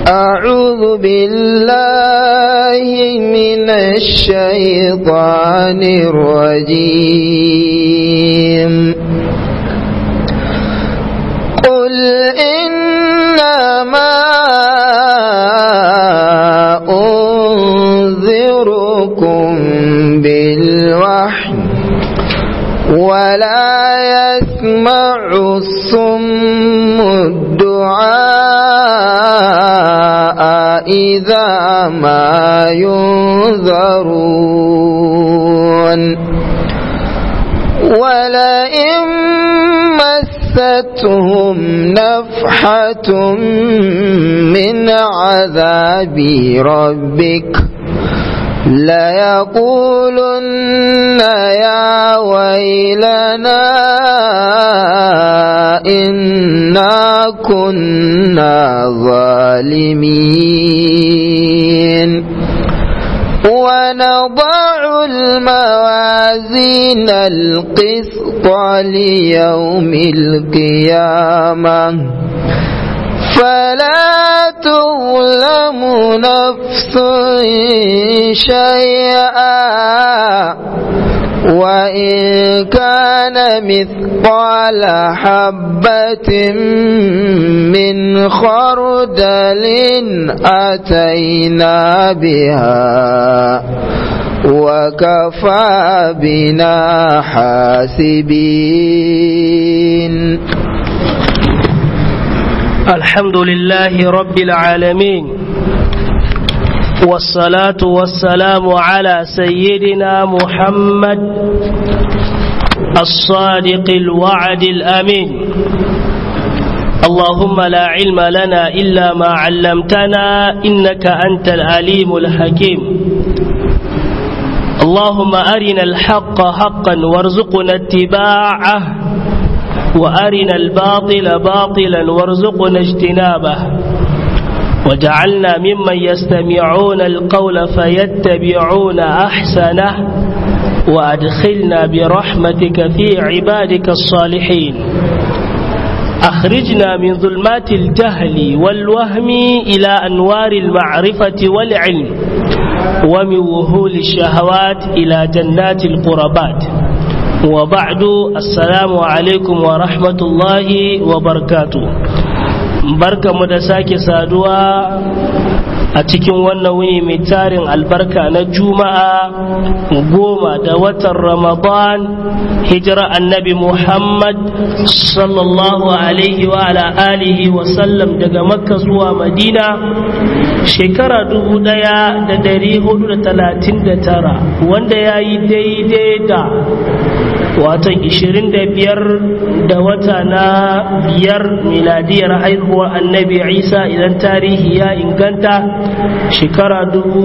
أعوذ بالله من الشيطان الرجيم قل إنما أنذركم بالوحي ولا يسمع الصم الدعاء إذا ما ينذرون ولئن مستهم نفحة من عذاب ربك ليقولن يا ويلنا إنا كنا ظالمين ونضع الموازين القسط ليوم القيامة فلا تظلم نفس شيئا وإن كان مثقال حبة من خردل أتينا بها وكفى بنا حاسبين الحمد لله رب العالمين والصلاة والسلام على سيدنا محمد الصادق الوعد الأمين اللهم لا علم لنا إلا ما علمتنا إنك أنت العليم الحكيم اللهم أرنا الحق حقا وارزقنا اتباعه وأرنا الباطل باطلا وارزقنا اجتنابه وجعلنا ممن يستمعون القول فيتبعون أحسنه وأدخلنا برحمتك في عبادك الصالحين أخرجنا من ظلمات الجهل والوهم إلى أنوار المعرفة والعلم ومن وهول الشهوات إلى جنات القربات وبعد السلام عليكم ورحمة الله وبركاته barka mu da sake saduwa a cikin wannan wuni mai tarin albarka na juma'a goma da watan ramadan hijira annabi muhammad sallallahu alaihi wa ala alihi wa sallam daga makka zuwa madina shekara dubu daya da dari hudu da talatin da tara wanda ya yi daidai da watan 25 da wata na biyar miladiyar haihuwar annabi isa idan tarihi ya inganta shekara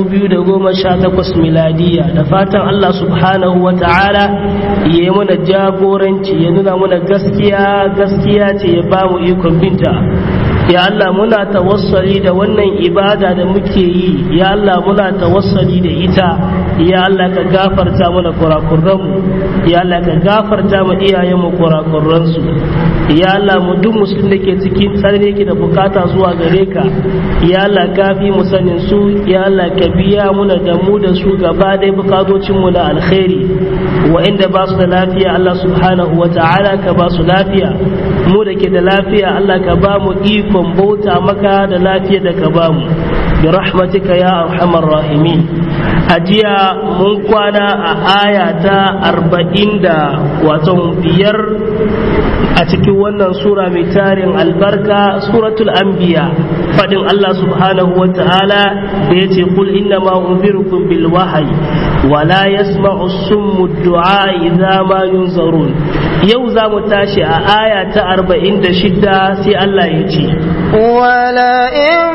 2018 miladiya da fatan allah subhanahu wa ta'ala ya yi mana jagoranci ya nuna mana gaskiya gaskiya ce ya ba mu ikon binta ya Allah muna tawassali da wannan ibada da muke yi ya Allah muna tawassali da ita ya Allah ka gafarta mana kurakurranmu ya Allah ka gafarta ma iyayenmu kurakurransu ya Allah mu duk musulmi da ke cikin tsarni yake da bukata zuwa gare ka ya Allah ka fi mu sanin su ya Allah ka biya muna da mu da su gaba dai bukatocin mu na alkhairi wa'inda ba su da lafiya Allah subhanahu wa ta'ala ka ba su lafiya mu da ke da lafiya Allah ka ba mu ikon bauta maka da lafiya da ka ba mu bi rahmatika ya arhamar rahimin a jiya mun kwana a aya ta arba'in da wato biyar a cikin wannan sura mai tarin albarka suratul anbiya fadin Allah subhanahu wa ta'ala da ya ce kul inna ma unzirukum bil wahyi wa la yasma'u summu du'a idza ma yunzarun yau za mu tashi a aya ta arba'in da shida sai Allah ya ce wala in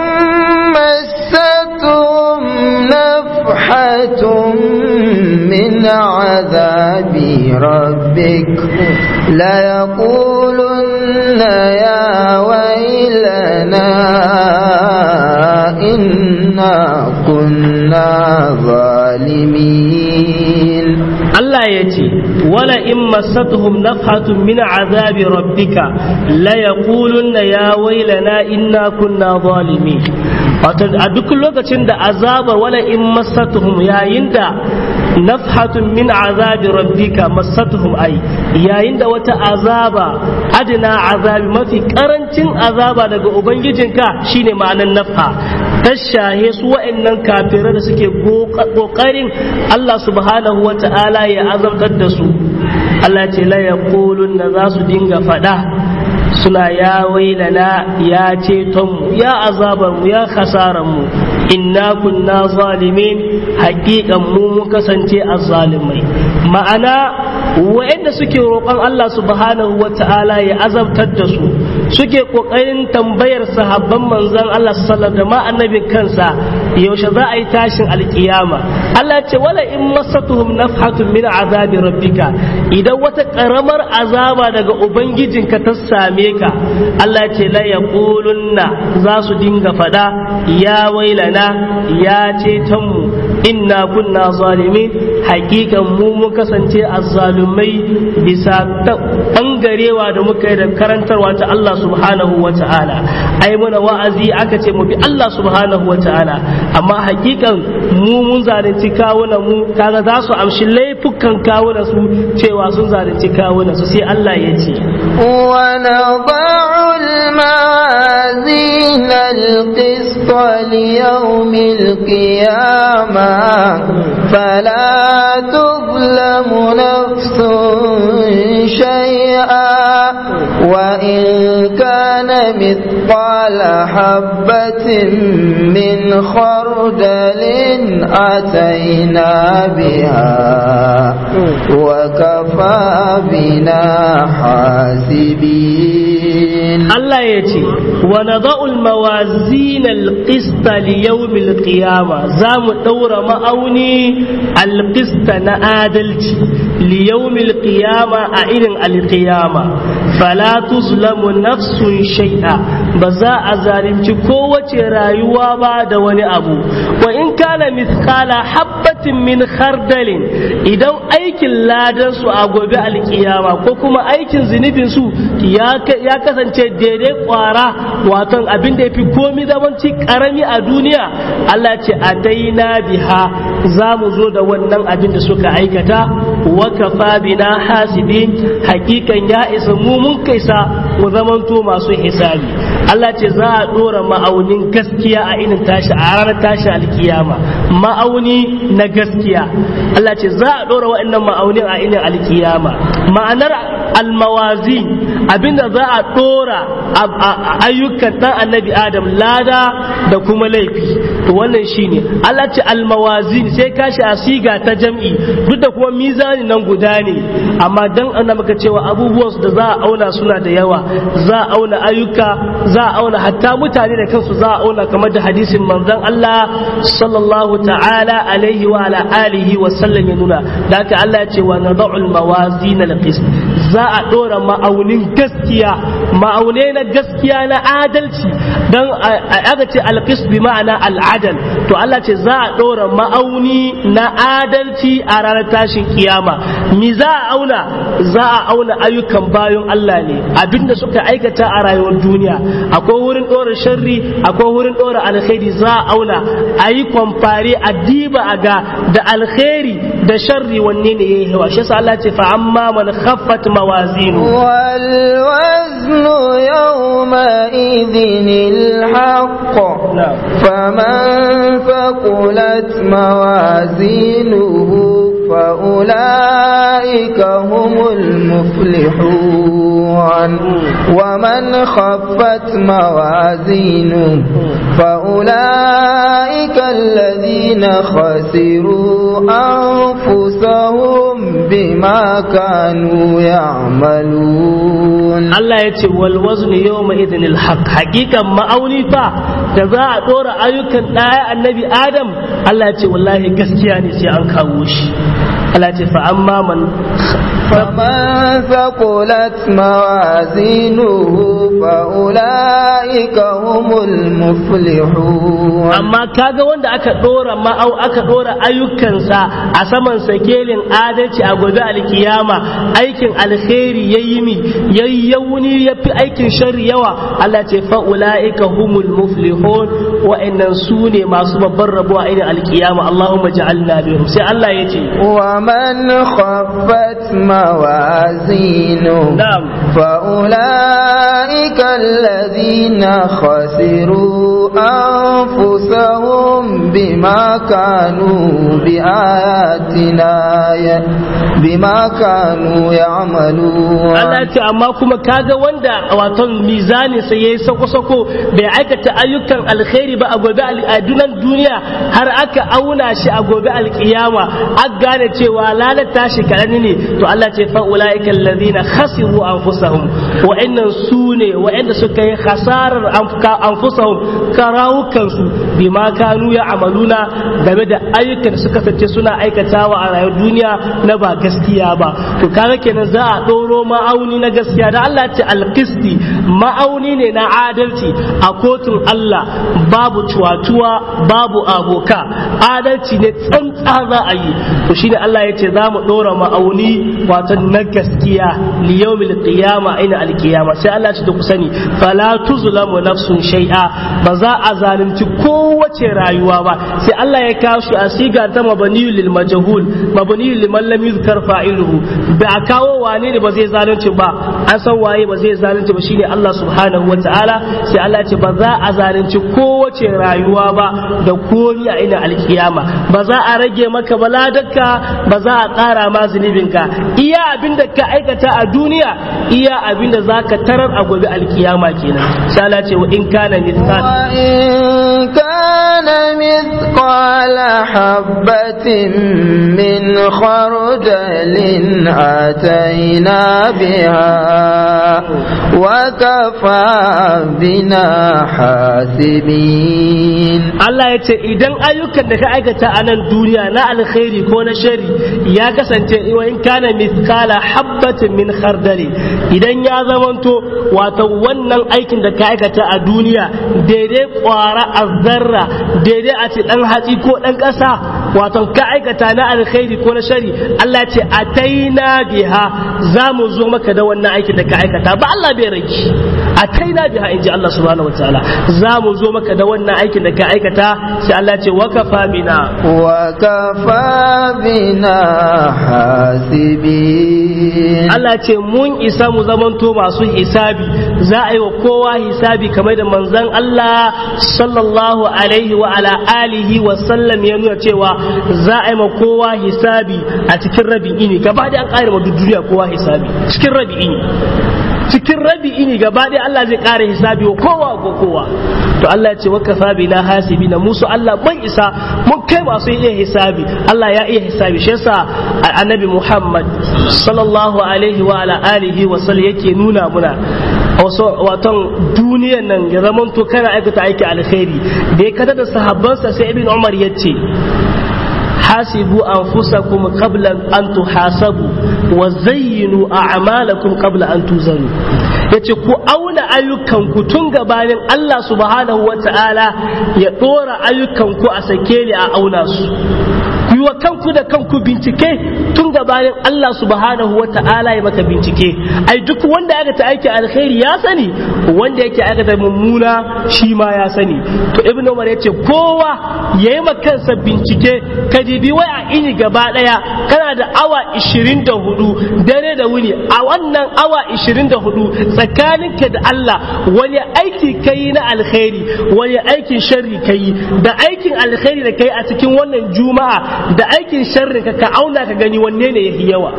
massatum nafhatun min azabi rabbik la yaqulunna ya waylana inna kunna zalimin Allah ya ce wala in masatuhum nafhatun min azabi rabbika la yaqulunna ya wailana inna kunna zalimin wato a duk lokacin da azabar wala in masatuhum yayin da nafhatun min azabi rabbika masatuhum ai yayin da wata azaba adina azabi mafi karancin azaba daga ubangijinka shine ma'anan nafha ta shahe su wa'annan kafirai da suke kokarin Allah subhanahu wa ta'ala ya azabtar da su Allah ce la yaqulun na za su dinga fada suna ya wailana ya cetonmu ya azabarmu ya mu inna kunna zalimin haƙiƙan mu mun kasance azzalimai ma'ana wa'anda suke roƙon Allah subhanahu wa ta'ala ya azabtar da su suke ƙoƙarin tambayar sahabban manzon Allah sallallahu da ma annabin kansa yaushe za a yi tashin alkiyama Allah ce wala in masatuhum nafhatun min azabi rabbika idan wata ƙaramar azaba daga ubangijinka ta same ka Allah ce la yaqulunna za su dinga fada ya wailana ya ce mu inna kunna zalimin hakikan mu mun kasance azzalumai bisa bangarewa da muka yi da karantarwa ta Allah subhanahu wa ta'ala ai mana wa'azi aka ce mu bi Allah subhanahu wa ta'ala amma hakikan mu mun zalunci kawunan mu kaga za su amshi laifukan kawunan su cewa sun zalunci kawunan su sai Allah ya ce wa nada'u al-mawazin al-qist ليوم القيامة فلا تظلم نفس شيئا وإن كان مثقال حبة من خردل أتينا بها وكفى بنا حاسبين الله يتي ونضع الموازين القسط ليوم القيامة زام دور مأوني القسط نآدلت ليوم القيامة أئن القيامة فلا تظلم نفس شيئا بزا أزالمت قوة رايوا بعد وني أبو وإن كان مثقال حبة من خردل إذا aikin ladan su a gobe alkiyama ko kuma aikin zunubin su ya kasance daidai kwara waton abin da ya fi komi zamanci karami a duniya Allah ce a daina biha za mu zo da wannan abin da suka aikata wa kafa bina hasibin hakikan ya isa mu mun kaisa mu zamanto masu hisabi Allah ce za a dora ma'aunin gaskiya a inin tashi a ranar tashi alkiyama ma'auni na gaskiya Allah ce za a dora wa'annan ma'aunin a inin alkiyama ma'anar almawazi abinda za a dora ayyukan dan annabi adam lada da kuma laifi to wannan shine Allah ce almawazin sai kashi a siga ta jam'i duk da kuma mizani nan guda ne amma dan ana maka cewa abubuwan da za a auna suna da yawa za a auna ayyuka za a auna hatta mutane da kansu za a auna kamar da hadisin manzon Allah sallallahu ta'ala alaihi wa ala alihi wa sallam ya nuna da haka Allah ya ce wa nad'ul mawazin al-qist za a dora ma'aunin gaskiya ma'aunai na gaskiya na adalci dan aka ce al-qist bi ma'ana al-adal to Allah ce za a dora ma'auni na adalci a ranar tashin kiyama mi za a auna za a auna ayyukan bayan Allah ne abinda suka aikata a rayuwar duniya akwai wurin dora sharri akwai wurin dora alkhairi za a auna a yi kwamfare a diba a ga da alkhairi da sharri wanne ne yayi yawa shi yasa Allah ce fa amma man khaffat mawazinu wal waznu yawma idhinil haqq faman faqulat mawazinuhu فأولئك هم المفلحون ومن خفت موازينه فأولئك الذين خسروا أنفسهم بما كانوا يعملون الله يتي والوزن يومئذ الحق حقيقة ما أوني فا تزاع دور أيوكا النبي آدم الله يتي والله قسكياني سي أنكاوش Allah ce fa amma man فمن ثقلت موازينه فأولئك هم المفلحون amma kaga wanda aka dora ma'au aka dora ayyukansa a saman sakelin adalci a gobe alkiyama aikin alkhairi yayi mi yayi yauni yafi aikin sharri yawa Allah ce fa ulaika humul muflihun wa'annan su ne masu babban rabo a irin alkiyama Allahumma ja'alna bihum sai Allah ya ce ومن خفت موازينه na'am فأولئك الذين خسروا أنفسهم بما كانوا بآياتنا ي- بما كانوا يعملون Allah ce amma kuma kaga wanda waton mizanin sa yayi sako-sako bai aikata ayyukan alkhairi ba a gobe al- a dunan duniya har aka auna shi a gobe alkiyama an gane cewa lalata shi karani ne to Allah ce fa ulaika alladhina khasiru anfusahum wa'annan su ne wa'anda suka yi khasarar anfuka- anfusahum karawukan su bima kanu ya amaluna game da ayyukan da suka sace suna aikatawa a rayuwar duniya na ba gaskiya ba to kaga kenan za a ɗoro ma'auni na gaskiya da Allah ce alkisti ma'auni ne na adalci a kotun Allah babu cuwatuwa babu aboka adalci ne tsantsa za a yi to shine Allah ya ce za mu ɗora ma'auni wato na gaskiya li yawmil qiyama ina alqiyama sai Allah ya ce ku sani fala tuzlamu nafsun shay'a ba za a zalunci kowace rayuwa ba sai Allah ya kawo shi a siga ta mabaniyu lil majhul mabaniyu liman lam yuzkar fa'iluhu ba a kawo wane ne ba zai zalunci ba an san waye ba zai zalunci ba shine Allah subhanahu wataala sai Allah ya ce ba za a zalunci kowace rayuwa ba da komi a ina alkiyama ba za a rage maka baladarka ba za a ƙara ma zunubinka iya abin da ka aikata a duniya iya abin da za ka tarar a gobe alkiyama kenan sai Allah ya ce wa in kana mithqal وإن كان مثقال حبة من خردل أتينا بها وكفى بنا حاسبين Allah ya ce idan ayyukan da ka aikata a nan duniya na alkhairi ko na shari ya kasance wa in kana mithqala habbatin min khardali idan ya zamanto wato wannan aikin da ka aikata a duniya daidai kwara azzarra daidai a ce dan hatsi ko dan kasa wato ka aikata na alkhairi ko na shari Allah ya ce ataina biha za mu zo maka da wannan aikin da ka aikata ba Allah bai rage ataina biha inji Allah subhanahu wataala za mu zo maka da wannan aikin da ka aikata sai Allah ce wakafa bina وكفى بنا حاسبين Allah ce mun isa mu zamanto masu hisabi za a yi wa kowa hisabi kamar da manzon Allah sallallahu alaihi wa ala alihi wa sallam ya nuna cewa za a yi ma kowa hisabi a cikin rabin ini gaba da an ƙara ma duk duniya kowa hisabi cikin rabin ini cikin rabi ini gaba ɗaya Allah zai ƙara hisabi wa kowa ko kowa to Allah ya ce wa kafa bina hasibina musu Allah ban isa mun kai masu iya hisabi Allah ya iya hisabi shi yasa annabi Muhammad sallallahu alaihi wa ala alihi wa sallam yake nuna muna waton duniyan nan ya zamanto kana aikata aiki alkhairi da ya kada da sahabbansa sai ibn Umar ya ce حاسبوا أنفسكم قبل أن تحاسبوا وزينوا أعمالكم قبل أن توزنوا yace ku auna ayyukanku tun gabanin Allah subhanahu wa ta'ala ya ɗora ayyukanku a sake ni a auna su ku yi wa kanku da kanku bincike tun gabanin Allah subhanahu wa ta'ala ya maka bincike ai duk wanda ya ta aiki alkhairi ya sani wanda yake aikata mummuna shi ma ya sani to ibn umar yace kowa yayi ma kansa bincike ka dibi wai a ini gaba daya kana da awa 24 dare da wuni a wannan awa 24 tsakaninka da Allah wani aiki kai na alkhairi wani aikin sharri kai da aikin alkhairi da kai a cikin wannan juma'a da aikin sharri ka ka auna ka gani wanne ne yafi yawa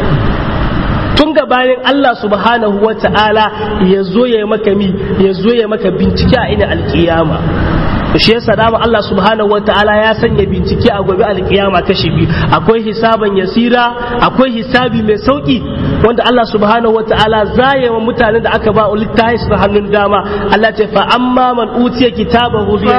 tun gabanin Allah subhanahu wa ta'ala ya zo ya maka mi ya zo ya maka bincike a ina alkiyama shi yasa dama Allah subhanahu wataala ya sanya bincike a gobe alkiyama kashi biyu akwai hisaban yasira akwai hisabi mai sauki wanda Allah subhanahu wataala zaya wa mutanen da aka ba littafi su hannun dama Allah ce fa amma man utiya kitabahu bi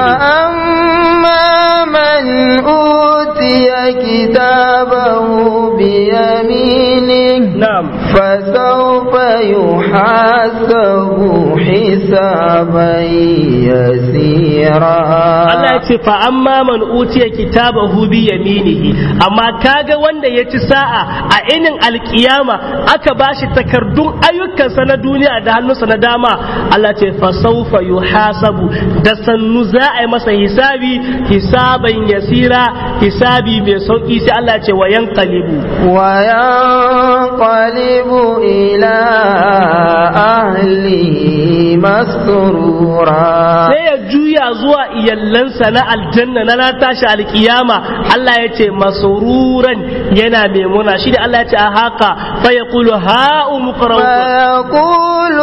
فأما من أوتي كتابه بيمينه na'am فسوف يحاسب حسابا يسيرا Allah ya ce fa amma man utiya kitabahu bi yaminihi amma kaga wanda ya ci sa'a a inin alkiyama aka bashi takardun ayyukansa na duniya da hannunsa na dama Allah ce fa sawfa yuhasabu da sannu za a yi masa hisabi hisaban yasira hisabi mai sauki sai Allah ce wa yanqalibu وينقلب إلى أهله مسرورا sai ya juya zuwa iyallansa na aljanna na na tashi alkiyama Allah ya ce masururan yana mai muna shi da Allah ya ce a haka fa ya kulu ha'u muqra'u فيقول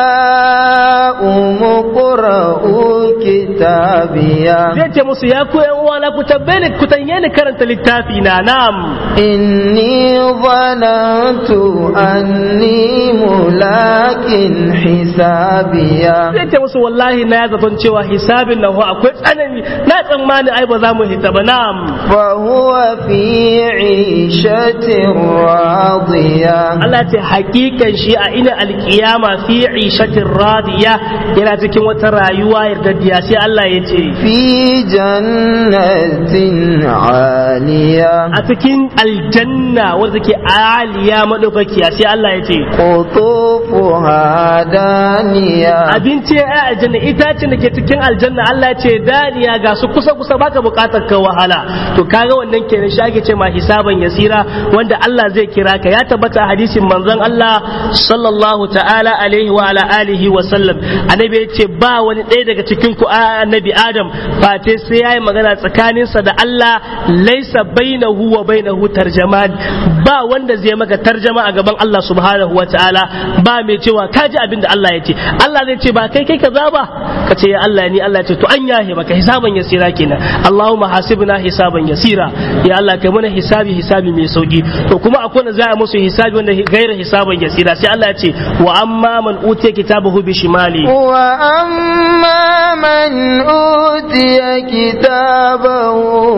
هاؤم اقرءوا كتابيا zai ce musu ya ku yan uwana ku tabbe ni ku tanye ni karanta littafi na na'am إني ظننت أني ملاك حسابيا zai ce musu wallahi na ya zaton cewa hisabin nan ho akwai tsanani na tsammani ai ba za mu hita ba na'am فهو في عيشة راضية Allah ce hakikan shi a ina alkiyama fi ishatin radiya yana cikin wata rayuwa yardaddiya sai Allah ya ce في جنة عالية a cikin aljanna wanda ke aliya madaukakiya sai Allah ya ce قطوفها دانية abinci ya aljanna itacen da ke cikin aljanna Allah ya ce daniya ga su kusa kusa baka bukatar ka wahala to kaga wannan kenan shi ake ce ma hisaban yasira wanda Allah zai kira ka ya tabbata a hadisin manzon Allah sallallahu ta'ala alaihi wa ala alihi wa sallam annabi ya ce ba wani ɗaya daga cikin ku a annabi Adam fate sai yayi magana tsakaninsa da Allah laisa bainahu wa bainahu tarjaman ba wanda zai maka tarjama a gaban Allah subhanahu wa ta'ala ba mai cewa kaji abin da Allah ya ce Allah zai ce ba kai kai kaza ba ka ce ya Allah ni Allah ya ce to an yahe maka hisaban yasira kenan Allahumma hasibna hisaban yasira ya Allah kai mana hisabi hisabi mai sauki to kuma akwai wanda za a musu hisabi wanda gaira hisaban yasira sai Allah ya ce wa amma man utiya kitabahu bi shimali وأما من أوتي كتابه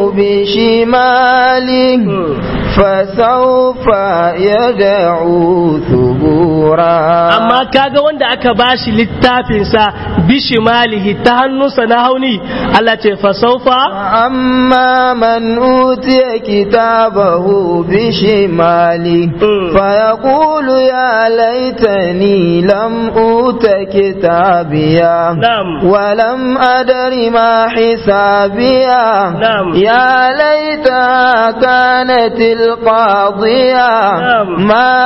بشماله فسوف يدعو ثبورا amma kaga wanda aka bashi littafinsa bishimalihi ta hannunsa na hauni Allah ce fasaufa أما من أوتي كتابه بشماله Mm. فيقول يا ليتني لم أوت كتابيا نعم. ولم أدر ما حسابيا نعم. يا ليتها كانت القاضية نعم. ما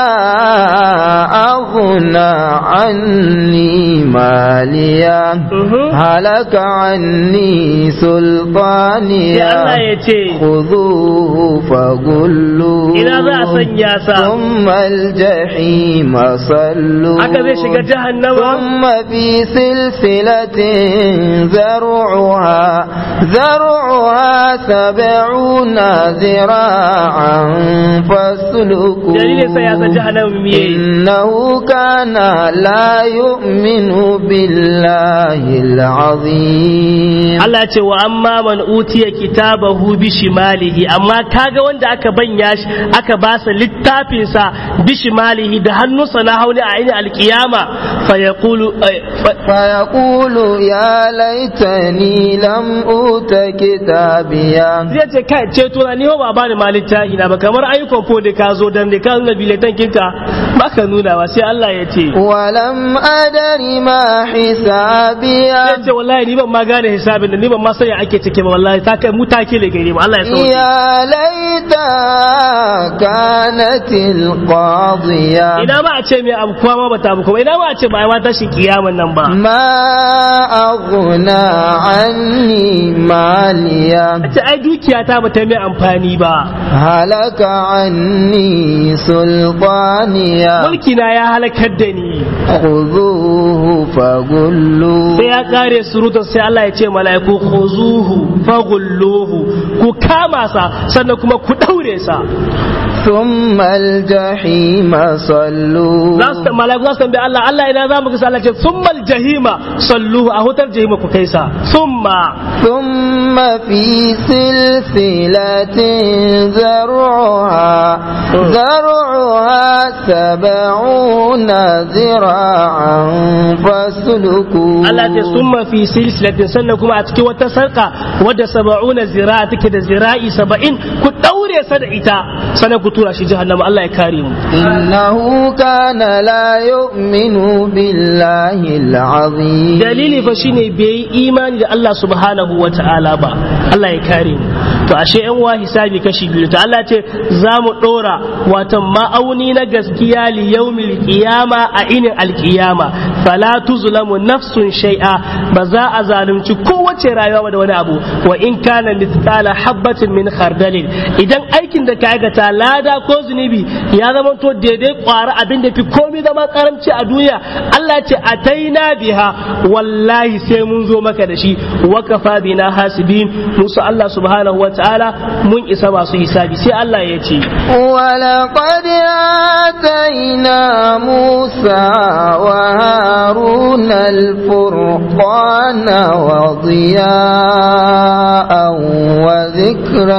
أغنى عني ماليا Mhm. هلك عني sai سلطانيا Allah ya ce خذوه فغلوه ina za a sanya sa ثم الجحيم صلوه haka zai shiga jahannama ثم في سلسلة ذرعها ذرعها سبعون ذراعا فاسلكوه dalilin sa ya san jahannama me yayi إنه كان لا يؤمن بالله العظيم Allah ya ce wa amma man utiya kitabahu bi shimalihi amma kaga wanda aka banya shi aka ba sa littafin sa bi shimalihi da hannunsa na hauni a ainihin alkiyama fa yaqulu eh, fa- فيقول يا ليتني لم أوت كتابيا zai ce kai ce tuna ni ba ba ni ma littafi na ba kamar ayyukan ko da ka zo dan da ka nuna biletan kinka ba ka nuna ba sai Allah ya ce ولم أدر ما حسابيا zai ce wallahi ni ban ma gane hisabin da ni ban ma sani ake cike ba wallahi ta kai mu take le gare mu Allah ya sauke يا ليتها كانت القاضية ina ma a ce mai abu kuma ma bata abu kuma ina ma a ce ba ai ma tashi kiyaman nan ba ما أغنى عني ماليا ce ai dukiya ta bata mai amfani ba هلك عني سلطانيا mulki na ya halakar da ni خذوه فغلوه sai ya kare surutun sai Allah ya ce mala'iku khuzuhu faghulluhu ku ku kama sa sannan kuma ku daure sa ثم الجحيم صلوا za su mala'iku za su tambaye Allah Allah ina za mu ga Allah ce summal jahima salluhu a hutar jahima ku kai sa summa ثم في سلسلة ذرعها ذرعها سبعون ذراعا فاسلكوا Allah ce summa fi silsilatin sannan kuma a cikin wata sarka wadda saba'una zira'a take da zira'i saba'in ku daure sa da ita sannan ku tura shi jahannama Allah ya kare mu إنه كان لا يؤمن بالله العظيم dalili fa shine bai yi imani da Allah subhanahu wa ta'ala ba Allah ya kare mu to ashe yan wa hisabi kashi biyu to Allah ce za mu dora watan ma'auni na gaskiya li yaumil qiyama a inin alqiyama fala tuzlamu nafsun shay'a ba za a zalunci kowace rayuwa da wani abu wa in kana mithqala habatin min khardalin idan aikin da ka aikata lada ko zunubi ya zama to daidai kwara abin da fi komai zama karamci a duniya Allah ce ataina biha wallahi sai mun zo maka da shi wa kafa bina hasibin musu Allah subhanahu wa ta'ala mun isa masu hisabi sai Allah ya ce ولقد آتينا موسى وهارون الفرقان وضياء وذكرا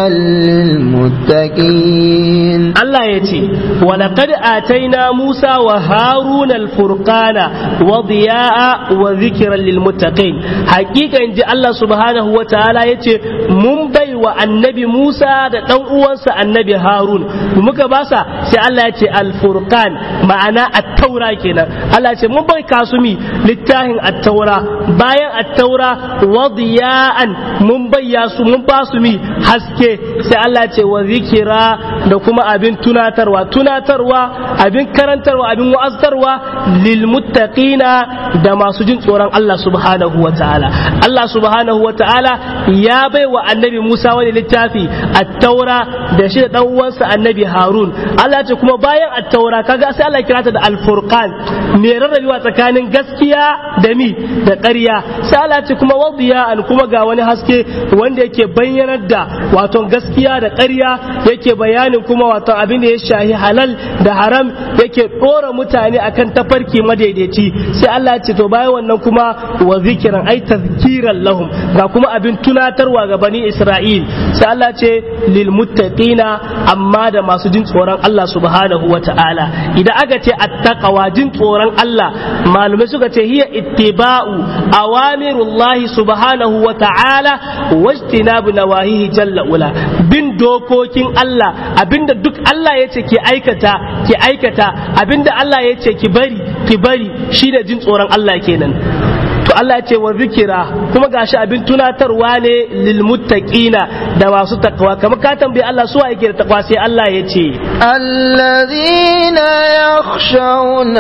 للمتقين Allah ya ce walaqad ataina Musa wa Haruna al-furqana wa diya'a wa dhikran lil muttaqin hakika inji Allah subhanahu wa ta'ala yace mun bai wa annabi Musa da dan uwansa annabi Harun muka basa sai Allah ya ce al-furqan ma'ana at-taura kenan Allah ya ce mun bai kasumi littafin at-taura bayan at-taura wa diya'an mun bayya su mun ba su mi haske sai Allah ya ce wa zikira da kuma abin tunatarwa tunatarwa abin karantarwa abin wa'aztarwa lil muttaqina da masu jin tsoron Allah subhanahu wa ta'ala Allah subhanahu wa ta'ala ya bai wa annabi Musa wani littafi at-taura da shi da dan uwansa annabi Harun Allah ce kuma bayan at-taura kaga sai Allah kira ta da al-furqan me rarrabewa tsakanin gaskiya da mi da ƙarya sai Allah ce kuma wadiya kuma ga wani haske wanda yake bayyanar da wato gaskiya da ƙarya yake bayanin kuma wato abin da ya shahi halal da haram yake ɗora mutane akan tafarki madaidaici sai Allah ya ce to bayan wannan kuma wa zikiran ai tazkiran lahum ga kuma abin tunatarwa ga bani Isra'il sai Allah ce lil muttaqina amma da masu jin tsoron Allah subhanahu wa ta'ala idan aka ce attaqwa jin tsoron Allah malumai suka ce hiya ittiba'u awamirullahi subhanahu wa ta'ala wajtinabu nawahihi jalla ula bin dokokin Allah abinda duk Allah ya ce ki aikata ki aikata abinda Allah ya ce ki bari ki bari shi da jin tsoron Allah kenan to Allah ya ce wa zikira kuma gashi abin tunatarwa ne lil muttaqina da masu takwa kamar ka tambayi Allah su yake da takwa sai Allah ya ce الذين يخشون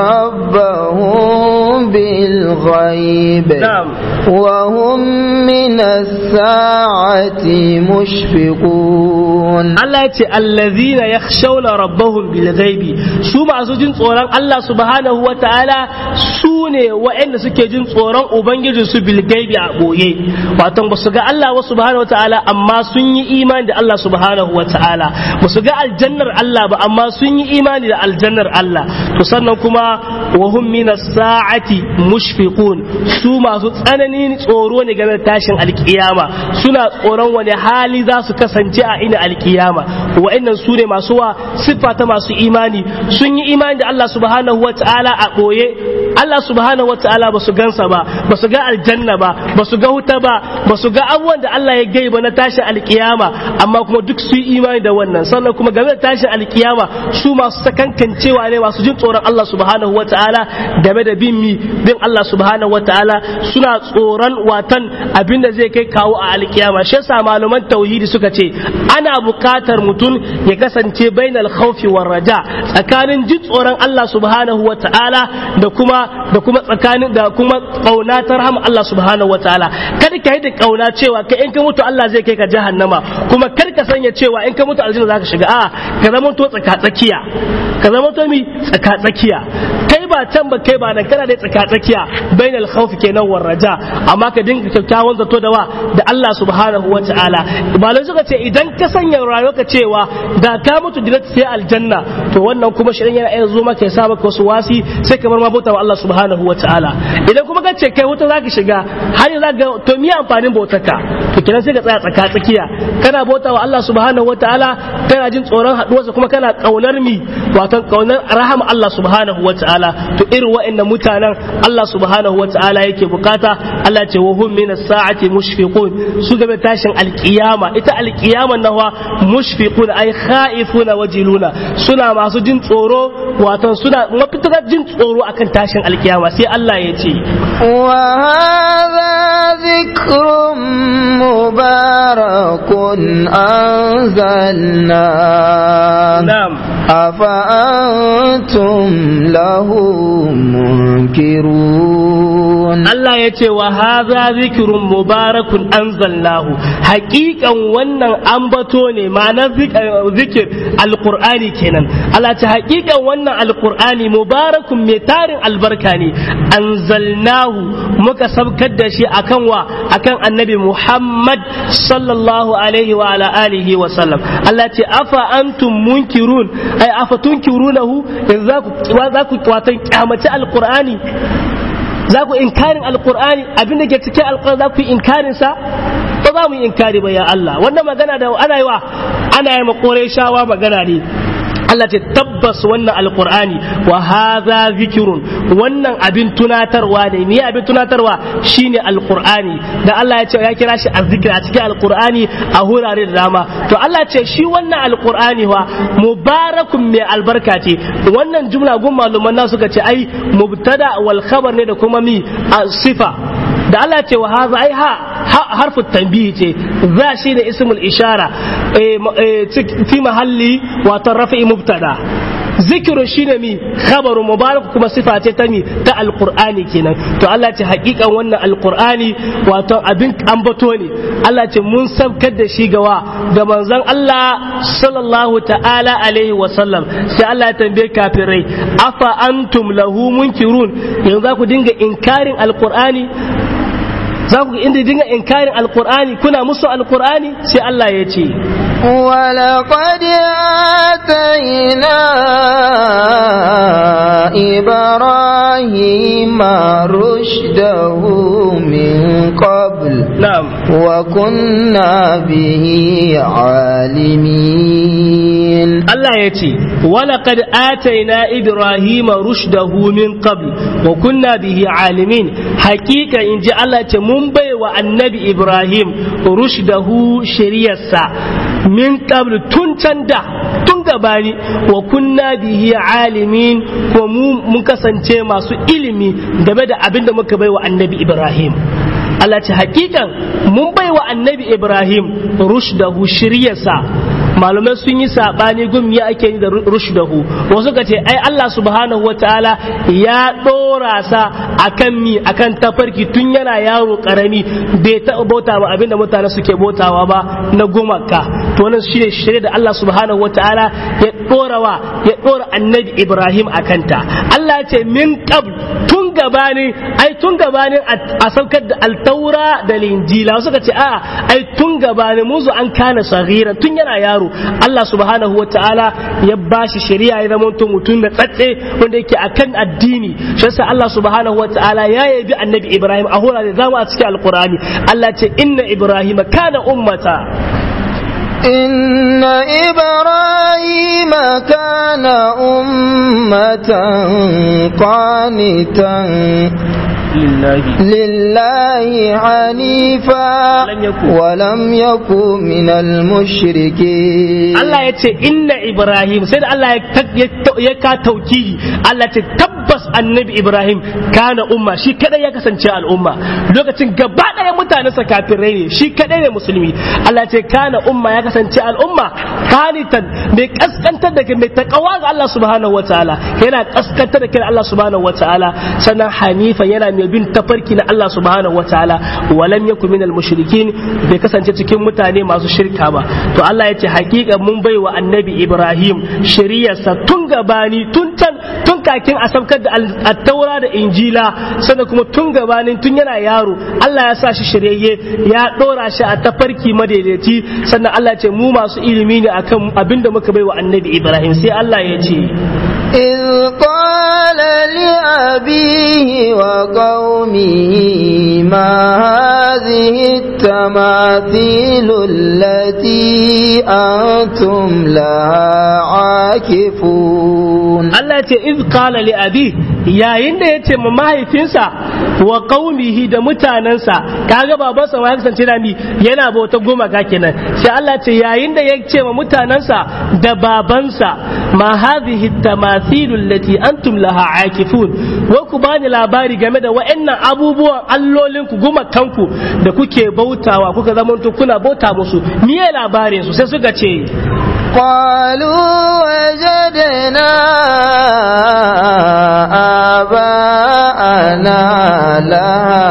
ربهم بالغيب نعم وهم من الساعة مشفقون Allah ya ce allazina yakhshawna rabbahum bil ghaibi su masu jin tsoron Allah subhanahu wa ta'ala su ne waɗanda suke jin tsoron ubangijin su bil gaibi a boye wato ba su ga Allah wa subhanahu wa ta'ala amma sun yi imani da Allah subhanahu wa ta'ala ba su ga aljannar Allah ba amma sun yi imani da aljannar Allah to sannan kuma wa hum minas sa'ati mushfiqun su masu tsananin tsoro ne game da tashin alkiyama suna tsoron wani hali za su kasance a ina alkiyama wa'annan su ne masu wa siffa ta masu imani sun yi imani da Allah subhanahu wa ta'ala a ɓoye Allah subhanahu wa ta'ala ba su gansa ba ba su ga aljanna ba ba su ga wuta ba ba su ga abubuwan da Allah ya gaiba na tashin alkiyama amma kuma duk su yi imani da wannan sannan kuma game da tashin alkiyama su masu sakankancewa ne masu jin tsoron Allah subhanahu wa ta'ala game da bin mi bin Allah subhanahu wa ta'ala suna tsoron watan abin da zai kai kawo a alkiyama shi yasa malaman tauhidi suka ce ana buƙatar mutum ya kasance bainal khawfi war raja tsakanin jin tsoron Allah subhanahu wa ta'ala da kuma da kuma tsakanin da kuma kauna ta rahama Allah subhanahu wa ta'ala kada ka yi da kauna cewa kai in ka mutu Allah zai kai ka jahannama kuma kar ka sanya cewa in ka mutu aljanna zaka shiga a ka zama to tsaka tsakiya ka zama to mi tsaka tsakiya kai ba ba can ba kai ba nan kana da tsaka tsakiya bainal khawf kenan war raja amma ka dinga kyakkyawan zato da wa da Allah subhanahu wa ta'ala malai suka ce idan ka sanya rayuwarka cewa da ka mutu direct sai aljanna to wannan kuma shirin yana iya zo maka ya sa maka wasu wasi sai ka bar ma bauta wa Allah subhanahu wa ta'ala idan kuma ka ce kai wuta zaka shiga har yanzu ga to me amfanin bautarka to kenan sai ka tsaya tsaka tsakiya kana bauta wa Allah subhanahu wa ta'ala kana jin tsoron haduwarsa kuma kana kaunar mi wato kaunar rahama Allah subhanahu wa ta'ala to irin wa'annan mutanen Allah subhanahu wa ta'ala yake bukata Allah ce wa hum minas sa'ati mushfiqun su game tashin alkiyama ita alkiyama nawa mushfiqun ay khaifuna wajiluna suna masu jin tsoro wato suna mafitar jin tsoro akan tashin alkiyama sai Allah ya ce wa hadha dhikrun mubarakun anzalna na'am afa antum lahu munkirun Allah ya ce wa hadha dhikrun mubarakun anzalnahu haqiqan wannan ambato ne ma'anar zikir alqur'ani kenan Allah ta haqiqan wannan alqur'ani mubarakun mai tarin albarka ne anzalnahu muka sabkar da shi akan wa akan annabi Muhammad sallallahu alaihi wa ala alihi wa sallam Allah ce afa antum munkirun ai afa tunkirunahu yanzu za ku za ku watan kyamaci alqur'ani za ku inkarin alkur'ani abin da ke cikin alkur'ani za ku yi inkarin sa ba za mu yi inkari ba ya Allah wannan magana da ana yi wa ana yi makore shawa magana ne Allah ce tabbas wannan alkur'ani wa hadha zikirun wannan abin tunatarwa ne me abin tunatarwa shine alkur'ani da Allah ya ce ya kira shi azzikir a cikin alkur'ani a hurare da dama to Allah ce shi wannan alkur'ani wa mubarakun mai albarka ce wannan jumla gun maluman na suka ce ai mubtada wal khabar ne da kuma mi sifa da Allah ce wa haza ai ha harfu tanbihi ce za shi da ismul ishara fi mahalli wato rafi'i mubtada zikiru shine mi khabaru mubarak kuma sifa ce ta mi ta alqur'ani kenan to Allah ce hakikan wannan alqur'ani wato abin ambato ne Allah ce mun sabkar da shi gawa ga manzon Allah sallallahu ta'ala alaihi wa sallam sai Allah ya tambaye kafirai afa antum lahu munkirun yanzu za ku dinga inkarin alqur'ani za ku inda dinga inkarin alqur'ani kuna musu alqur'ani sai Allah ya ce ولقد آتينا إبراهيم رشده من قبل نعم وكنا به عالمين Allah ya ce, Walaƙad ataina Ibrahim rushdahu min qabl wa kunna bihi alimin hakika in ji Allah ce mun bai wa annabi Ibrahim rushdahu shiriyarsa min qabl tun can da tun gabani wa kunna bihi alimin ko mu mun kasance masu ilimi game da abin da muka bai wa annabi Ibrahim Allah ce hakikan mun bai wa annabi Ibrahim rushdahu shiryarsa malamai sun yi sabani gum ya ake yi da rushdahu wasu ka ce ai Allah subhanahu wa ta'ala ya dora sa akan mi akan tafarki tun yana yaro karami bai taɓa bauta ba abinda mutane suke bautawa ba na gumaka to wannan shine shirye da Allah subhanahu wa ta'ala ya dora wa ya dora annabi Ibrahim akanta Allah ya ce min qabl tun gabanin ai tun gabanin a saukar da altaura da linjila wasu ka ce a ai tun gabanin muzu an kana sagira tun yana yaro Allah subhanahu wa ta'ala ya bashi shari'a ya zama mutum da tsatse wanda yake akan addini shi yasa Allah subhanahu wa ta'ala ya yabi annabi Ibrahim a hura da zamu a cikin alqur'ani Allah ce inna Ibrahim kana ummata إن إبراهيم كان أمة قانتا لله لله حنيفا لم يكن. ولم يكن من المشركين Allah ya ce inna Ibrahim sai da Allah ya ka taukihi Allah ce tabbas annabi Ibrahim kana umma shi kadai ya kasance al'umma lokacin gaba ɗaya mutanen sa kafirai ne shi kadai ne musulmi Allah ce kana umma ya kasance al'umma qanitan mai kaskantar da kai mai takawa ga Allah subhanahu wataala yana kaskantar da kai Allah subhanahu wataala sannan hanifa yana mai bin tafarki na Allah subhanahu wataala walam yakun minal mushrikin bai kasance cikin mutane masu shirka ba to Allah ya ce hakika mun bai wa annabi Ibrahim shari'arsa tun gabani tun can tun tun kakin a sabkar da attaura da injila sannan kuma tun gabanin tun yana yaro Allah ya sa shi shiryayye ya dora shi a tafarki madaidaici sannan Allah ce mu masu ilimi ne akan abinda muka bai wa annabi Ibrahim sai Allah ya ce إذ قال لأبيه وقومه ما هذه التماثيل التي أنتم لها عاكفون Allah ce iz qala li abi yayin da yace ma mahaifinsa wa qaumihi da mutanansa kaga babansa ma ya kasance da mi yana bauta gumaka kenan sai Allah ce yayin da yace ma mutanansa da babansa ma hadhihi tamathilu allati antum laha akifun wa ku bani labari game da wa'annan abubuwan allolin ku gumakanku da kuke bautawa kuka zamanto kuna bauta musu miye labarin su sai suka ce قالوا وجدنا آباءنا لها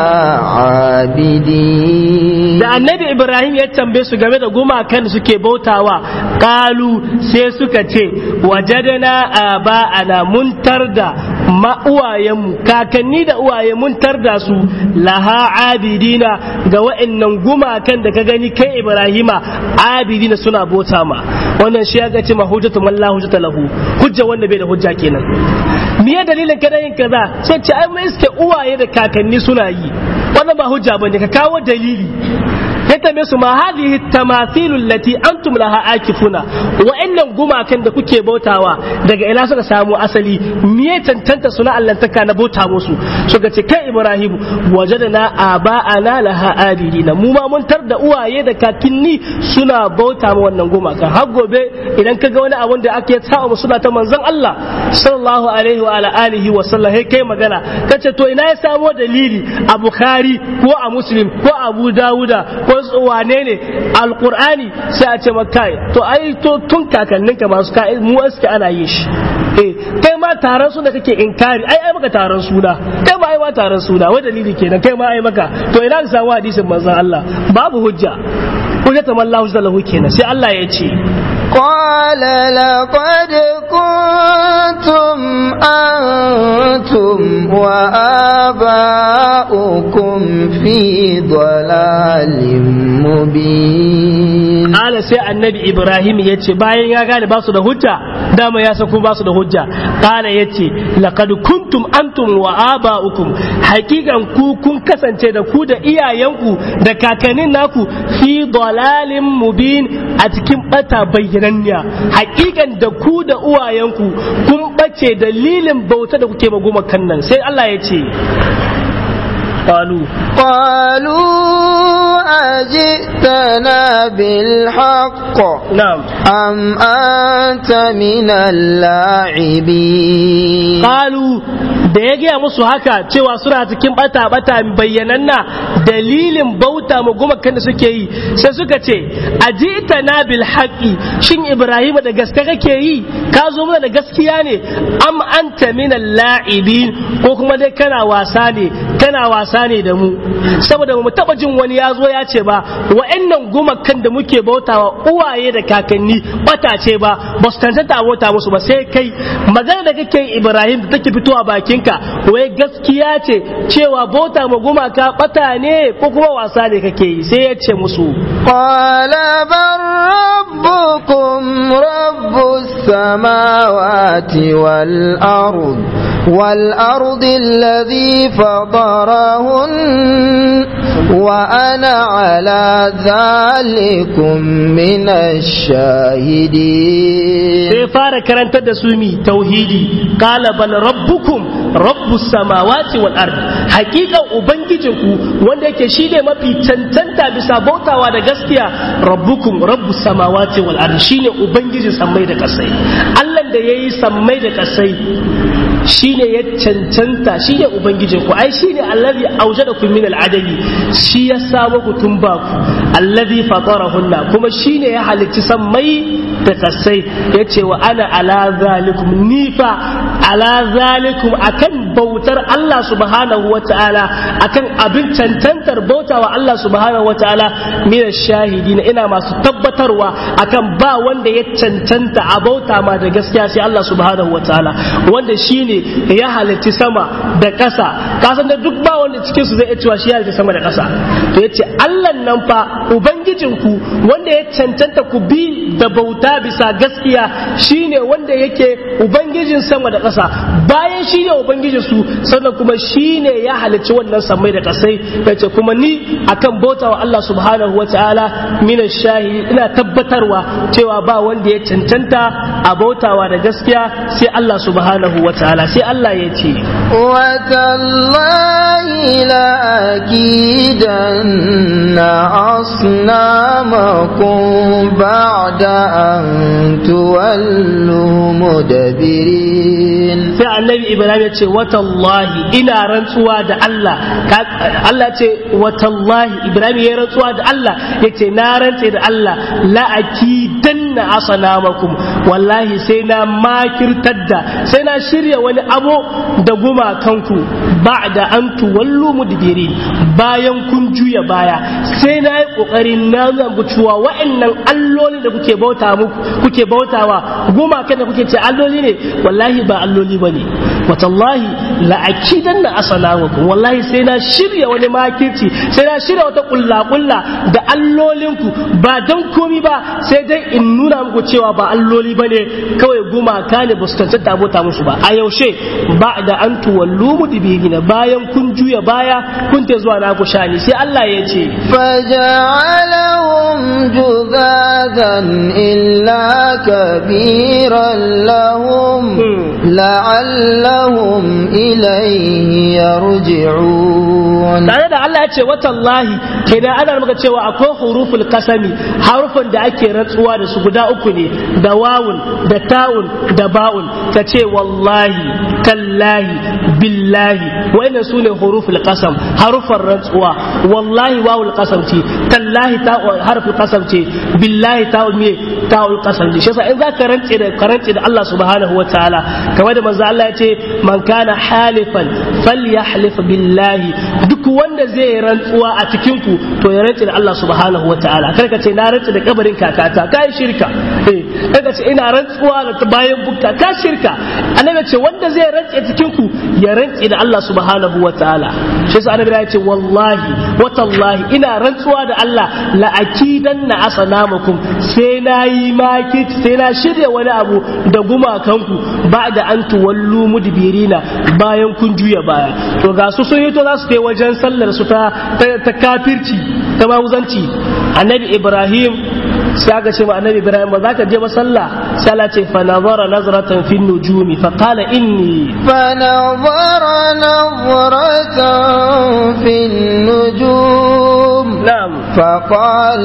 عابدين da annabi ibrahim ya tambaye su game da gumakan da suke bautawa kalu sai suka ce wajadana aba'ana mun tarda ma uwayenmu kakanni da uwaye mun tarda su laha abidina ga wa'annan gumakan da ka gani kai ibrahima abidina suna bauta ma wannan shi ya ga ce ma hujjatu man la hujjata lahu hujja wanda bai da hujja kenan me ya dalilin kada yin kaza sai ce ai mai iske uwaye da kakanni suna yi wannan ba hujja bane ka kawo dalili ya tambaye su ma hadhihi tamathilu allati antum laha akifuna wa'annan gumakan da kuke bautawa daga ina suka samu asali me tantanta suna allantaka na bauta musu suka ce kai ibrahim wajadana aba'ana laha abidina mu ma mun tar da uwaye da kakinni suna bauta ma wannan gumakan har gobe idan ka ga wani abun da ake sa mu suna ta manzon Allah sallallahu alaihi wa ala alihi wa sallam sai kai magana kace to ina ya samo dalili a bukhari ko a muslim ko abu dawuda ko wane ne alkur'ani sai a ce maka to ai to tun kakannin ka masu ka mu aske ana yin shi eh kai ma taron suna kake inkari ai ai maka taron suna kai ma ai ma taron suna wai dalili kenan kai ma ai maka to ina ka samu hadisin manzon Allah babu hujja hujja ta mallahu lahu kenan sai Allah ya ce قال لقد كنتم أنتم وآباؤكم في ضلال مبين Ala sai annabi Ibrahim ya ce bayan ya gane ba su da hujja dama ya sako ba su da hujja Kala ya ce laqad kuntum antum wa aba'ukum hakikan ku kun kasance da ku da iyayenku da kakannin naku fi dalalin mubin a cikin bata bayyananniya hakikan da ku da uwayenku kun bace dalilin bauta da kuke maguma kan nan sai Allah ya ce قالوا قالوا أجئتنا بالحق نعم أم أنت من اللاعبين Kalu da ya gaya musu haka cewa suna cikin bata bata bayyananna dalilin bauta ma gumakan da suke yi sai suka ce ajita na bil haqqi shin Ibrahim da gaske kake yi ka zo mana da gaskiya ne am anta min la'ibin ko kuma dai kana wasa ne kana wasa ne da mu saboda mu taba jin wani ya zo ya ce ba wa'annan gumakan da muke bautawa uwaye da kakanni bata ce ba ba su tantanta bauta musu ba sai kai magana da kake yi Ibrahim da take fitowa bakinka wai gaskiya ce cewa bauta ma gumaka bata ne ko kuma wasa ne kake yi sai ya ce musu قال بل ربكم رب السماوات والأرض والأرض الذي فطرهن وأنا على ذلكم من الشاهدين sai fara karantar da su mi tauhidi qala bal rabbukum rabbus samawati wal ard hakikan ubangijinku wanda yake shine mafi cancanta bisa bautawa da gaskiya rabbukum rabbus samawati wal ard shine ubangijin sammai da kasai Allah da yayi sammai da kasai shine ya cancanta shine ubangijin ku ai shine allazi aujadakum min al-adami shi ya samu ku tun ba ku allazi fatarahunna kuma shine ya halicci sammai da kasai ya ce wa ana ala zalikum nifa ala zalikum akan bautar Allah subhanahu wa ta'ala akan abin cancantar bautawa Allah subhanahu wa ta'ala min shahidin ina masu tabbatarwa akan ba wanda ya cancanta a bauta ma da gaskiya sai Allah subhanahu wa ta'ala wanda shine ya halitti sama da ƙasa kasan da duk ba wanda cikin su zai iya cewa shi ya halitti sama da ƙasa to yace Allah nan fa ubangijinku wanda ya cancanta ku bi da bauta bisa gaskiya shine wanda yake ubangijin sama da ƙasa bayan shine ubangijin su sannan kuma shine ya halicci wannan samai da ƙasai yace kuma ni akan bauta wa Allah subhanahu wa ta'ala mina shahidi ina tabbatarwa cewa ba wanda ya cancanta a bautawa da gaskiya sai Allah subhanahu wa ta'ala sai Allah ya ce وتالله لأكيدن أصنامكم بعد أن تولوا مدبرين sai annabi ibrahim ya ce watallahi ina rantsuwa da Allah Allah ce watallahi ibrahim ya rantsuwa da Allah ya ce na rantse da Allah la'akidanna asanamakum wallahi sai na makirtar da sai na shirya wani abu da gumakanku ba'da an tuwallu mudbirin bayan kun juya baya sai na yi kokarin na zambu cewa wa'annan alloli da kuke bauta muku kuke bautawa gumakan da kuke ce alloli ne wallahi ba alloli bane watallahi la'akidan na asalawakum wallahi sai na shirya wani makirci sai na shirya wata kulla kulla da allolinku ba don komi ba sai dai in nuna muku cewa ba alloli bane kawai gumaka ne ba su cancanta bauta musu ba a yaushe ba da an tuwallu mudbirina bayan kun juya baya kun te zuwa naku shani sai Allah ya ce فجعلهم جذاذا إلا كبيرا لهم لعلهم إليه يرجعون tare da Allah ya ce watallahi kenan ana maka cewa akwai huruful kasami harufan da ake rantsuwa da su guda uku ne da wawun da ta'un da ba'un ta ce wallahi tallahi billahi wa'annan su ne huruful kasam harufan rantsuwa wallahi wawul kasam ce tallahi ta'un harful kasam ce billahi ta'un me ta'ul kasam ce shi yasa in zaka rantse da karance da Allah subhanahu wa ta'ala kamar da manzo Allah ya ce man kana halifan falyahlif billahi duk wanda zai rantsuwa a cikin ku to ya rantse da Allah subhanahu wa ta'ala kar ka ce na rantse da kabarin kakata kai shirka eh kar ka ce ina rantsuwa da bayan bukka ka shirka annabi ce wanda zai rantse cikin ku ya rantse da Allah subhanahu wa ta'ala shi yasa annabi ya ce wallahi wa tallahi ina rantsuwa da Allah la akidanna asnamakum sai na yi maki sai na shirya wani abu da gumakanku ba da an tuwallu mudbirina bayan kun juya baya to ga su sun yi to za su kai wajen sallar su ta ta kafirci ta mawuzanci annabi ibrahim sai aka ce ma annabi ibrahim ba za ka je ba sallah sai Allah ce fa nazara nazratan fi nujumi fa qala inni فنظر نظرة في النجوم na'am فقال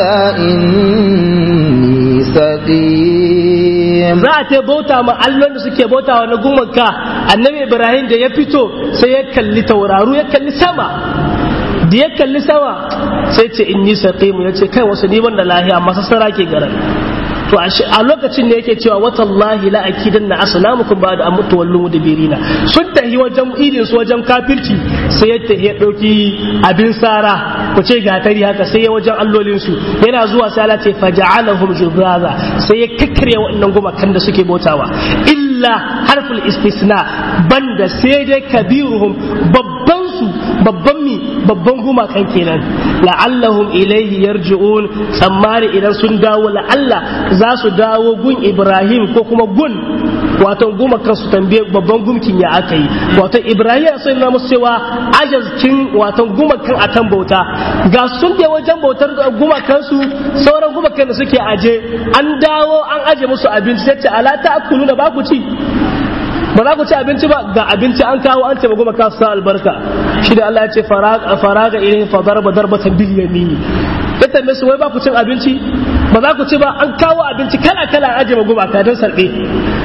إني سقيم za a ta bauta ma allon da suke bautawa na gumaka annabi ibrahim da ya fito sai ya kalli tauraru ya kalli sama da ya kalli sama sai ce inni saqimu ya ce kai wasu ni da lahiya masu sara ke garan to a lokacin da yake cewa watallahi la akidan na asnamukum ba da amutu wallu mudbirina sun tahi wajen idin su wajen kafirci sai ya tahi ya dauki abin sara ku ce gatari haka sai ya wajen allolin su yana zuwa sai Allah ce faja'alahum jubaza sai ya kakkare waɗannan gumakan da suke bautawa illa harful istisna banda sai dai kabiruhum babban su babban mi babban gumakan kenan la'allahum ilaihi yarji'un tsammani idan sun dawo la'alla za su dawo gun ibrahim ko kuma gun wato gumakan su tambaye babban gumkin ya aka yi wato ibrahim ya sanya musu cewa ajazkin wato gumakan a kan bauta ga sun je wajen bautar gumakan su sauran gumakan da suke aje an dawo an aje musu abinci sai ce ala ta akulu da ba ku ci ba za ku ci abinci ba ga abinci an kawo an ce goma ka sa albarka shi da Allah ya ce faraga irin fa darba darbatan bil yamini ya tambaye su wai ba ku cin abinci ba za ku ci ba an kawo abinci kala kala an aje goma ka dan sarbe an ka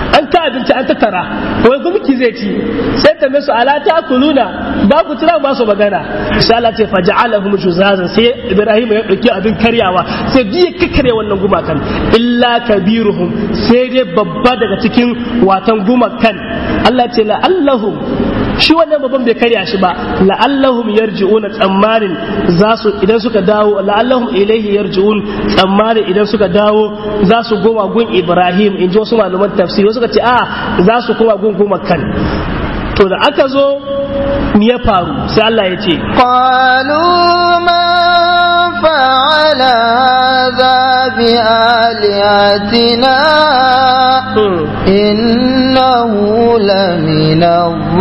abinci an tattara wai gumki zai ci sai ta su ala ta kuluna ba ku tira ba su magana sai Allah ce faja'alahum juzazan sai Ibrahim ya dauki abin karyawa sai biye kakkare wannan gumakan illa kabiruhum sai dai babba daga cikin watan gumakan Allah ce la'allahum shi wannan babban bai karya shi ba la'allahum yarji'una tsammanin za su idan suka dawo la'allahum ilaihi yarji'un tsammanin idan suka dawo za su goma gun Ibrahim in ji wasu malaman tafsiri wasu suka ce a za su koma gun goma kan to da aka zo me ya faru sai Allah ya ce qalu ma fa'ala hadha bi alihatina innahu lamina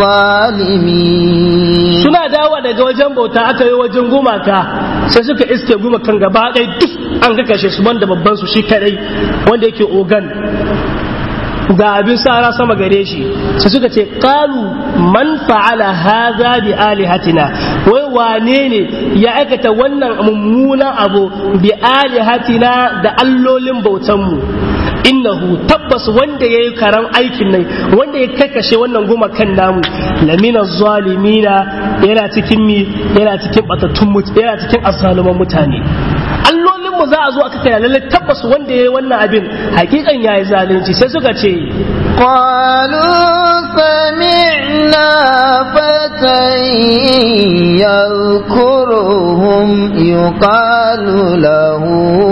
zalimin suna dawa daga wajen bauta aka yi wajen gumaka sai suka iske gumakan gaba ɗaya duk an ga kashe su banda babban su shi kadai wanda yake ogan ga abin sara sama gare shi sai suka ce qalu man fa'ala hadha bi alihatina wai wane ne ya aikata wannan mummunan abu bi alihatina da allolin bautan mu innahu tabbas wanda ya yi karan aikin nan wanda ya kakashe wannan goma kan namu lamina zalimina yana cikin mi yana cikin batattun yana cikin asaluman mutane allolin mu za a zo aka kai lalle tabbas wanda ya yi wannan abin hakikan ya yi zalunci sai suka ce قالوا سمعنا فتى يذكرهم يقال له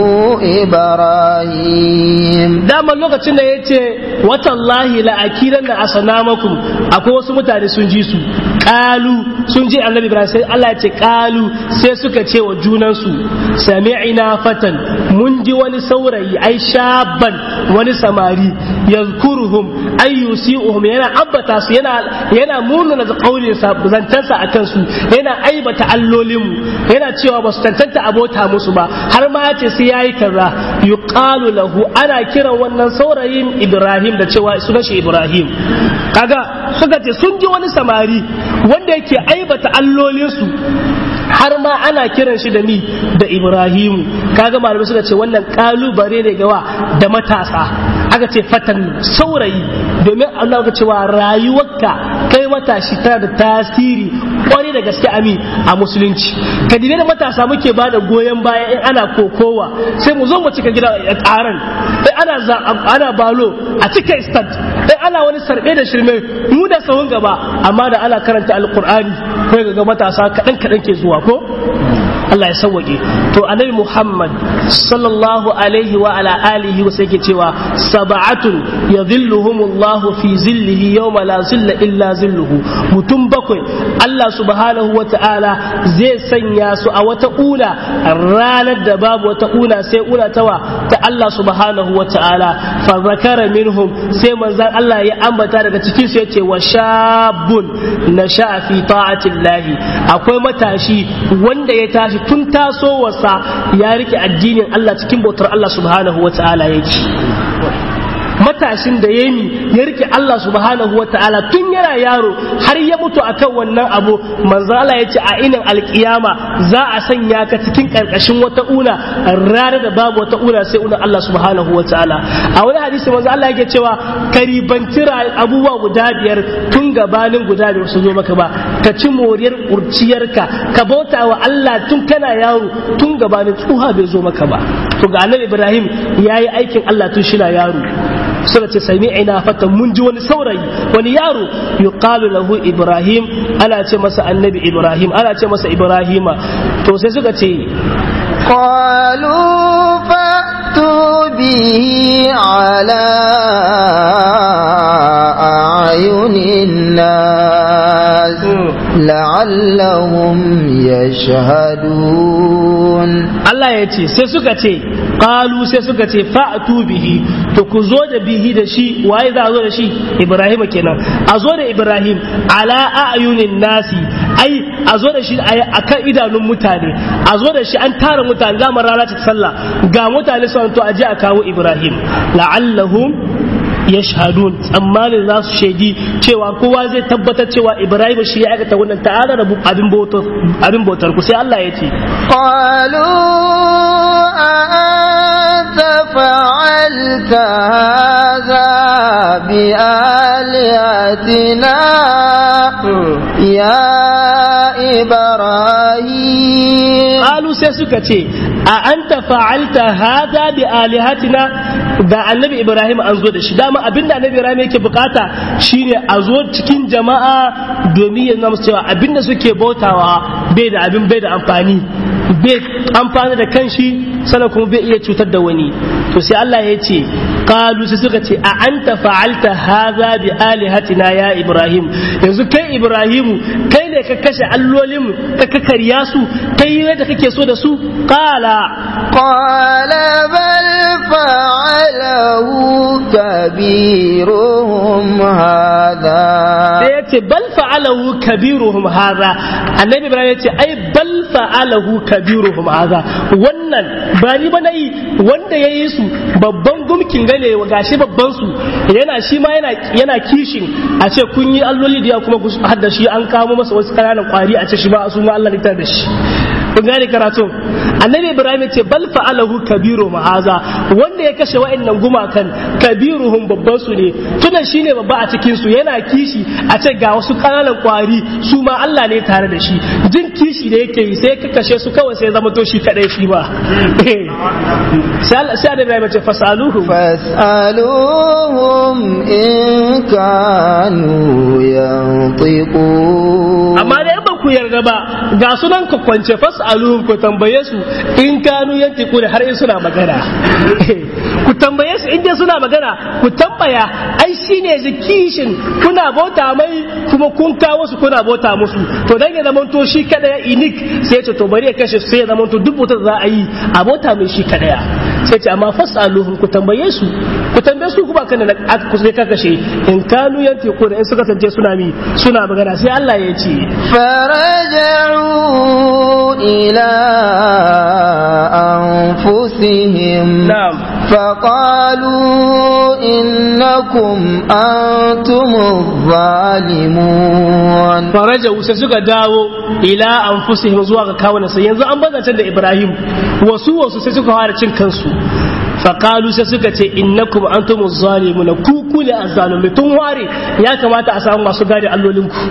إبراهيم dama lokacin da ya ce watallahi la'akiran na asanamakum akwai wasu mutane sun ji su kalu sun ji annabi ibrahim sai Allah ya ce kalu sai suka ce wa junansu sami'ina fatan mun ji wani saurayi ai shaban wani samari yazkuruhum ay yusi'uhum yana ambata su yana yana munana da kaulin sa zantansa akan su yana aibata allolin mu yana cewa ba su tantanta abota musu ba har ma ya ce sai yayi kaza yuqalu lahu ana kiran wannan saurayin Ibrahim da cewa sunan shi Ibrahim kaga suka ce sun ji wani samari wanda yake aibata allolinsu har ma ana kiran shi da ni da Ibrahimu kaga malamai suka ce wannan kalubare ne gawa da matasa aka ce fatan saurayi domin Allah ka cewa rayuwarka kai matashi tana da tasiri kwarai da gaske ami a musulunci ka da matasa muke ba da goyon baya in ana kokowa sai mu zo mu cika gida a karan sai ana ana balo a cika stand sai ana wani sarbe da shirme mu da sahun gaba amma da ana karanta alqur'ani kai ga matasa kadan kadan ke zuwa ko Allah ya sauwaƙe to annabi Muhammad sallallahu alaihi wa ala alihi wa sai ke cewa sab'atun yadhilluhumullahu fi zillihi yawma la zilla illa zilluhu mutum bakwai Allah subhanahu wa ta'ala zai sanya su a wata una ranar da babu wata una sai una tawa ta Allah subhanahu wa ta'ala fa zakara minhum sai manzon Allah ya ambata daga cikin su yace wa shabun nasha fi ta'atillahi akwai matashi wanda ya tashi tun tasowarsa ya rike addinin Allah cikin bautar Allah subhanahu wa ta'ala yake matashin da ya yi ya rike Allah subhanahu wa ta'ala tun yana yaro har ya mutu akan wannan abu manzo Allah ya ce a inin alkiyama za a sanya ka cikin karkashin wata una ranar da babu wata una sai una Allah subhanahu wa ta'ala a wani hadisi manzo Allah yake cewa ka ribanci abubuwa guda biyar tun gabanin guda biyar su zo maka ba ka ci moriyar kurciyarka ka bauta wa Allah tun kana yaro tun gabanin tsuha bai zo maka ba to ga annabi Ibrahim yayi aikin Allah tun shi na yaro suka ce sami'ina fatan mun ji wani saurayi wani yaro yuqalu lahu ibrahim ana ce masa annabi ibrahim ana ce masa ibrahima to sai suka ce قالوا فأتوا به على أعين الناس لعلهم يشهدون Allah ya ce sai suka ce qalu sai suka ce fa'tu bihi to ku zo da bihi da shi waye za a zo da shi Ibrahim kenan a zo da Ibrahim ala a'yunin nasi ai a zo da shi akan idanun mutane a zo da shi an tara mutane za mu rana ta sallah ga mutane sun to aje a kawo Ibrahim la'allahum yashhadun tsammanin za su shaidi cewa kowa zai tabbatar cewa Ibrahim shi ya aikata wannan ta'ala da abin bautar abin bautar ku sai Allah ya ce قالوا أأنت فعلت هذا بآلهتنا يا إبراهيم qalu sai suka ce a anta fa'alta hadha bi alihatina da annabi ibrahim an zo da shi dama abinda annabi ibrahim yake bukata shine a zo cikin jama'a domin ya zama cewa abinda suke bautawa bai da abin bai da amfani bai amfani da kanshi sannan kuma bai iya cutar da wani to sai Allah ya ce qalu sai suka ce a anta fa'alta hadha bi alihatina ya ibrahim yanzu kai ibrahimu kai ne ka kashe allolin ka kakkarya su kai yadda kake so da su qala قال بل فعله كبيرهم هذا sai ya ce bal fa'alahu kabiruhum hadha annabi ibrahim ya ce ai bal fa'alahu kabiruhum hadha wannan ba ni ba nayi wanda yayi su babban gumkin gane gashi babban su yana shi ma yana yana kishin a ce kun yi alloli da kuma ku hadda shi an kawo masa wasu kananan kwari a ce shi ba su ma Allah ne da shi kun gane karatu annabi ibrahim ya ce bal fa'alahu kabiru ma'aza wanda ya kashe wa'annan gumakan kabiruhum babban su ne tunan shine babba a cikin su yana kishi a ce ga wasu kananan kwari su ma Allah ne tare da shi jin kishi da yake yi sai ka kashe su kawai sai zama to shi kadai shi ba sai annabi ibrahim ya ce fasaluhu فاسألوهم إن كانوا ينطقون amma da ba ku yarda ba ga sunan ka kwance fas'aluhum ku tambaye su in kanu yantiku da har in suna magana ku tambaye su in dai suna magana ku tambaya ai shine zikishin kuna bauta mai kuma kun kawo su kuna bauta musu to dan ya zama to shi kada ya inik sai ya ce to bari ya kashe su sai ya zama to duk bautar za a yi a bauta mai shi kada ya sai ce amma fas'aluhum ku tambaye su ku tambaye su kuma kan da ku sai ka kashe in kanu yantiku da in suka tance suna mi suna magana sai Allah ya ce فرجعوا إلى أنفسهم na'am فقالوا إنكم أنتم الظالمون faraja sai suka dawo ila anfusihim zuwa ga kawunan sai yanzu an bazantar da Ibrahim wasu wasu sai suka fara cin kansu faqalu sai suka ce innakum antumuz zalimuna ku ku ne azzalumai tun ware ya kamata a samu masu gadi allolin ku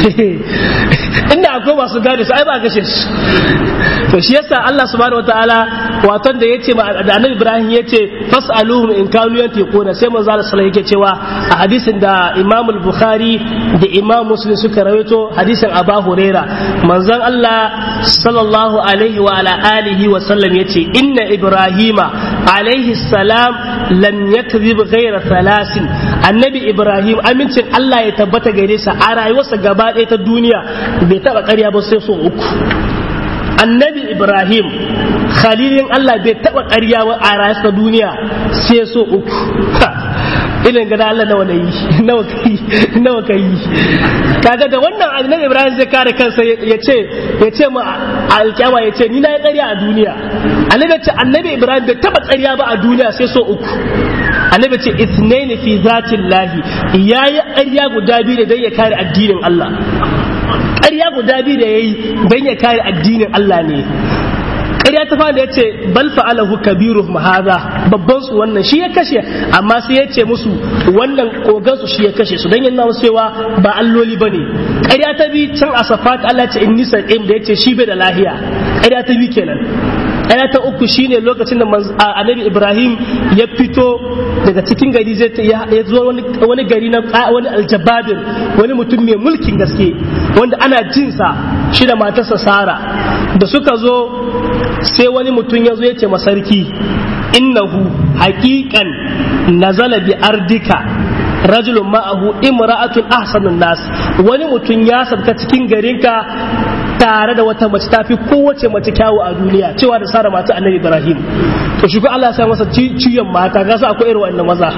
inda akwai masu gadi su ai ba gashe su to shi yasa Allah subhanahu wataala waton da yace ma da Annabi Ibrahim yace fasaluhum in kanu yantiquna sai manzo Allah sallallahu yake cewa a hadisin da Imam al-Bukhari da Imam Muslim suka rawaito hadisin Abu Huraira manzon Allah sallallahu alaihi wa ala alihi wa sallam yace inna Ibrahima alaihi salam lam yakzib ghayra thalasin annabi Ibrahim amincin Allah ya tabbata gare sa a rayuwarsa gaba ɗaya ta duniya bai taba ƙarya ba sai so uku annabi ibrahim khalilin allah bai taba ƙarya ba a rayuwar duniya sai so uku ilin gada Allah nawa na yi nawa kai nawa kai kaga da wannan annabi Ibrahim zai kare kansa ya ce ya ce mu alkiyama ya ce ni na yi ƙarya a duniya annabi ce annabi Ibrahim bai taba ƙarya ba a duniya sai so uku annabi ce ithnaini fi zatillahi yayi ƙarya guda biyu da dan ya kare addinin Allah ƙarya guda biyu da yayi dan ya kare addinin Allah ne ƙarya ta fara da ya ce bal fa'alahu kabiru haza babban su wannan shi ya kashe amma sai ya ce musu wannan kogan su shi ya kashe su dan yana cewa ba alloli bane ƙarya ta bi can a safat Allah ce inni saqim da yace shi bai da lahiya ƙarya ta bi kenan ƙarya ta uku shine lokacin da annabi Ibrahim ya fito daga cikin gari zai ya zo wani gari na wani aljababir wani mutum mai mulkin gaske wanda ana jinsa shi da matarsa Sara da suka zo sai wani mutum ya zo ya ce masarki innahu haƙiƙan nazala bi ardika rajulun ma'ahu imra'atun ahsanun nas wani mutum ya sabka cikin garinka tare da wata mace tafi kowace mace kyawu a duniya cewa da sara mata annabi ibrahim to shi Allah ya sa masa ciyon mata ga akwai irin wannan maza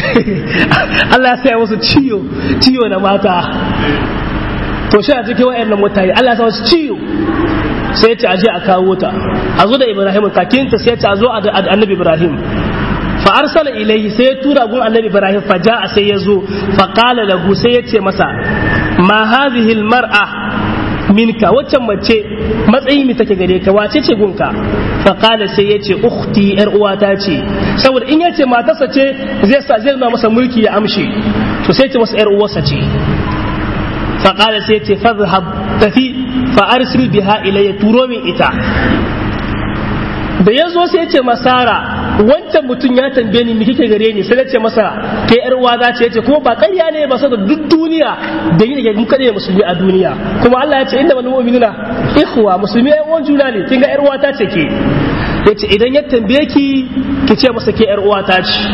Allah ya sa masa ciyo ciyo na mata to shi a cikin wayannan mutane Allah ya sa masa ciyo sai ta aje a kawo ta a zo da ibrahim kakinta sai ta zo a annabi ibrahim fa arsala ilayhi sai ya tura gun annabi ibrahim fa ja'a sai ya zo fa qala lahu sai ya ce masa ma hadhihi almar'a minka waccan mace matsayi mi take gare ka wace ce gunka fa qala sai yace ukhti yar uwata ce saboda in yace matarsa ce zai sa zai nuna masa mulki ya amshe to sai ce masa yar uwarsa ce fa qala sai yace fadhhab tafi fa arsil biha ilayya turo min ita da ya zo sai ce masara wancan mutum ya tambaye ni kike gare ni sai na ce masa ke yar uwa za ce yace kuma ba ƙarya ne ba saboda duk duniya da ni da mu kada musulmi a duniya kuma Allah ya ce inda wal mu'minuna ikhwa musulmi ai uwan juna ne kin ga yar uwa ta ce ke yace idan ya tambaye ki ki ce masa ke yar uwa ta ce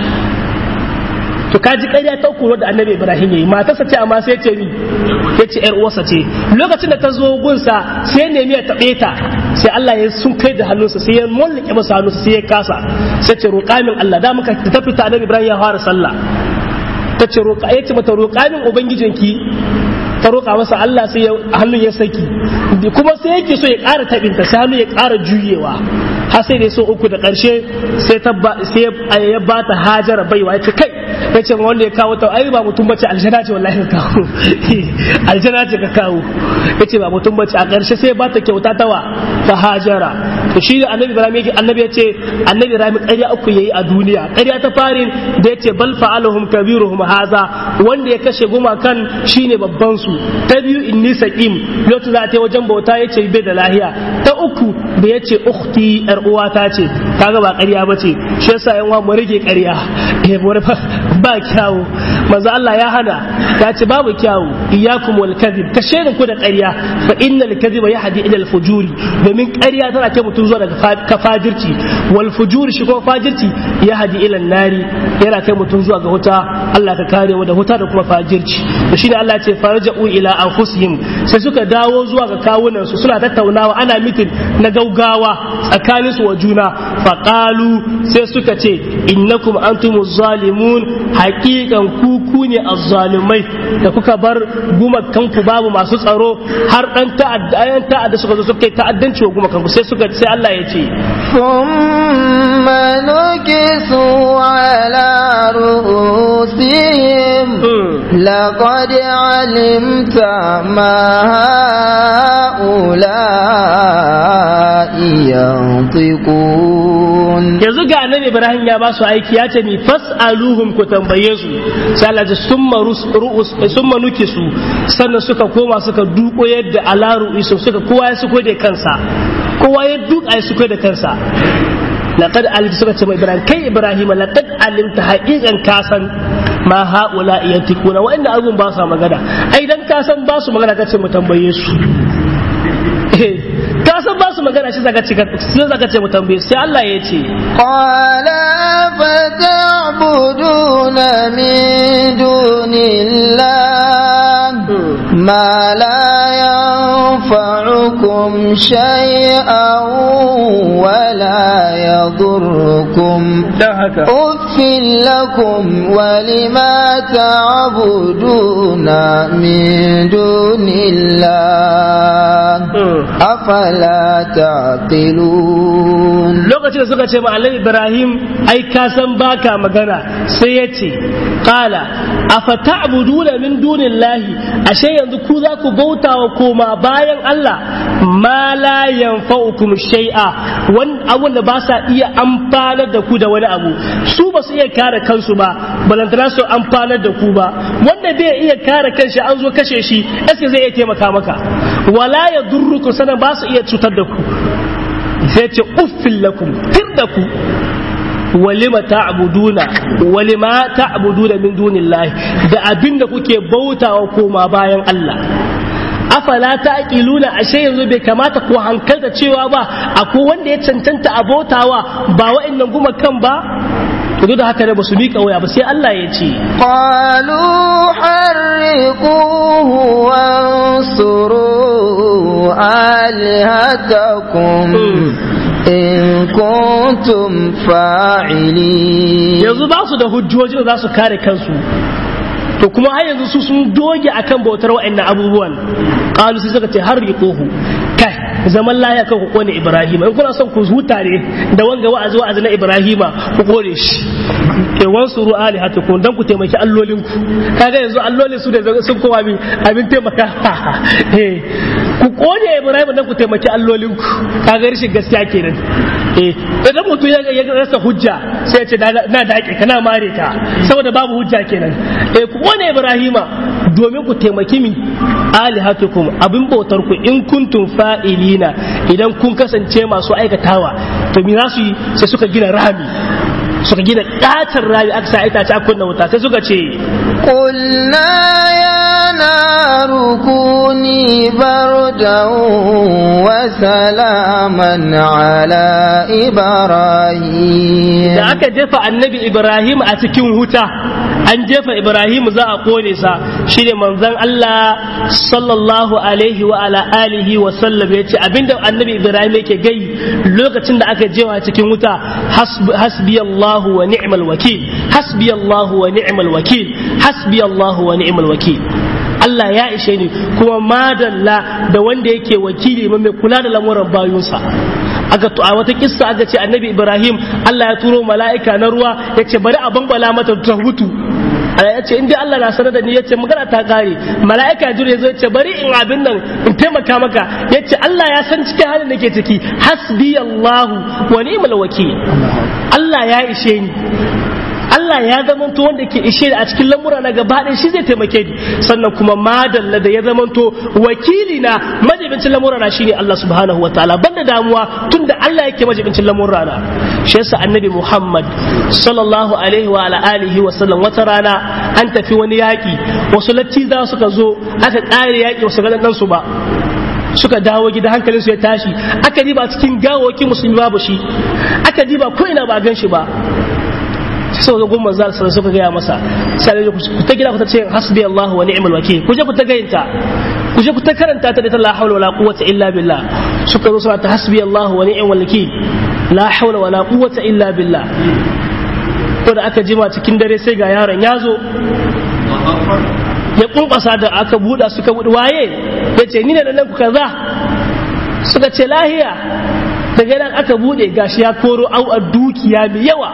to ka ji ƙarya ta uku da annabi ibrahim yayi matarsa ce amma sai ce ni ya ce yar uwarsa ce lokacin da ta zo gunsa sai nemi ya taɓe ta sai Allah ya sun kai da hannunsa sai ya mallake masa hannunsa sai ya kasa sai ce roƙa min Allah da muka ta fita annabi ibrahim ya fara sallah ta ce roƙa ya ce mata roƙa min ubangijinki ta roƙa masa Allah sai hannun ya saki kuma sai yake so ya ƙara taɓinta sai hannun ya ƙara juyewa har sai da so uku da ƙarshe sai ya ba ta hajara baiwa ya ce kai ya ce wanda ya kawo ta ai ba mutum bace aljana ce wallahi ka kawo aljana ce ka kawo ya ce ba mutum bace a ƙarshe sai ba ta kyauta tawa ta hajara to shi da annabi ibrahim yake annabi ya ce annabi ibrahim ƙarya uku yayi a duniya ƙarya ta farin da ya ce bal fa'aluhum kabiruhum haza wanda ya kashe gumakan shine babban su ta biyu inni saqim lokacin za ta wajen bauta ya ce bai da lahiya ta uku da ya ce ukhti yar uwata ce kaga ba ƙarya ba ce shi yasa yan uwa mu rage ƙarya eh ba kyawu manzo Allah ya hana ya ce babu kyawu iyyakum wal kadhib ka shaida ku da ƙarya fa innal kadhiba yahdi ila al fujuri domin ƙarya tana kai mutum zuwa daga kafajirci wal fujuri shi kuma fajirci yahdi ila nari yana kai mutum zuwa ga wuta Allah ka kare mu da wuta da kuma fajirci to shine Allah ya ce farja'u ila anfusihim sai suka dawo zuwa ga kawunan su suna tattaunawa ana mitin na gaugawa tsakanin su wa juna faqalu sai suka ce innakum antumuz zalimun haƙiƙan kuku ne azzalumai da kuka bar gumakanku babu masu tsaro har dan ta'adda ayan ta'adda suka zo suka yi ta'addanci wa gumakanku sai suka sai Allah ya ce ثم نكسوا على رؤوسهم لقد علمت ما هؤلاء ينطقون yanzu ga annabi Ibrahim ya ba su aiki ya ce ni fas'aluhum ku tambaye su sai Allah ya summa ru'us summa nukisu sannan suka koma suka duko yadda ala ru'isu suka kowa ya suko da kansa kowa ya duka ya suko da kansa laqad alimta suka ce mai Ibrahim kai Ibrahim laqad alimta haqiqan kasan ma haula yantikuna wa'anda abun ba su magana ai dan kasan ba su magana kace mu tambaye su ka san ba su magana shi zaka ce sai zaka ce mu tambaye sai Allah ya ce qala fata'buduna min dunillah ma la yanfa'ukum shay'an wa la yadurrukum dan haka uffin lakum wa lima ta'buduna min dunillah afala taqilun lokacin da suka ce ma annabi Ibrahim ai ka san baka magana sai ya ce qala afata'buduna min dunillahi ashe yanzu ku za ku bauta wa koma bayan Allah ma la yanfa'ukum shay'a wani abun da ba sa iya amfanar da ku da wani abu su ba su iya kare kansu ba balantana su amfanar da ku ba wanda bai iya kare kanshi an zo kashe shi eske zai iya taimaka maka wala ya durruku sanan ba su iya cutar da ku sai ce uffin lakum tir da ku walima ta'buduna walima ta'buduna min dunillahi da abinda kuke bautawa koma bayan Allah afala ta'qiluna ashe yanzu bai kamata ku hankalta cewa ba akwai wanda ya cancanta a bautawa ba wa'annan guma kan ba to duk da haka ne ba su miƙa waya ba sai Allah ya ce qalu harriquhu wansuru alihatakum in kuntum fa'ilin yanzu ba su da hujjoji da za su kare kansu to kuma har yanzu su sun doge akan bautar wa'annan abubuwan qalu sai suka ce harriquhu kai zaman laya kan ku kone ibrahima in kuna son ku huta ne da wanga wa'azi wa'azi na ibrahima ku kore shi ke wansuru alihatukum dan ku taimaki allolin ku kaga yanzu allolin su da sun kowa abin abin taimaka eh ku kone Ibrahim dan ku taimaki allolinku kaga rashin gaskiya kenan eh idan mutum ya ya rasa hujja sai ya ce na dake kana mare ta saboda babu hujja kenan eh ku kone Ibrahima domin ku taimaki mi alihatukum abin bautar ku in kuntum fa'ilina idan kun kasance masu aikatawa to me za su yi sai suka gina rami suka gina katar rami aka sa itace a kunna wuta sai suka ce قلنا يا نار كوني بردا وسلاما على إبراهيم da aka jefa annabi ibrahim a cikin wuta an jefa ibrahim za a kone sa shine manzon Allah sallallahu alaihi wa ala alihi wa sallam yace abinda annabi ibrahim yake gai lokacin da aka jefa cikin wuta hasbi Allahu wa ni'mal wakil hasbi Allahu wa ni'mal wakil hasbi Allahu wa ni'mal wakil Allah ya ishe ni kuma madalla da wanda yake wakili mai kula da lamuran bayunsa aka to a wata kissa aka ce annabi Ibrahim Allah ya turo mala'ika na ruwa ya ce bari a bambala mata ta mutu ya ce in dai Allah na sanar da ni ya ce magana ta kare mala'ika jiru ya zo ya ce bari in abin nan in taimaka maka ya ce Allah ya san cikin halin da ke ciki hasbi Allahu wa ni'mal wakil Allah ya ishe ni Allah ya zamanto wanda ke ishe a cikin lamura na gaba ɗaya shi zai taimake ni sannan kuma madalla da ya zamanto wakili na majibincin lamura na shine Allah subhanahu wa ta'ala banda damuwa tunda Allah yake majibincin lamura na shi yasa annabi Muhammad sallallahu alaihi wa ala alihi wa sallam wata rana an tafi wani yaki wasu lattiza suka zo aka ƙare yaki wasu ga dan su ba suka dawo gida hankalin su ya tashi aka diba cikin gawoki musulmi babu shi aka diba ko ina ba gan shi ba sai ga gumman zal sai suka gaya masa sai ku ta gida ku ta ce hasbi Allah wa ni'mal wakil ku je ku ta gayinta ku je ku ta karanta ta da ta la hawla wala quwwata illa billah suka zo suna ta hasbi Allah wa ni'mal wakil la hawla wala quwwata illa billah to da aka jima cikin dare sai ga yaron ya zo ya kunkasa da aka buɗa suka buɗe waye ya ce ni ne nan ku kaza suka ce lahiya daga nan aka buɗe gashi ya koro au a dukiya mai yawa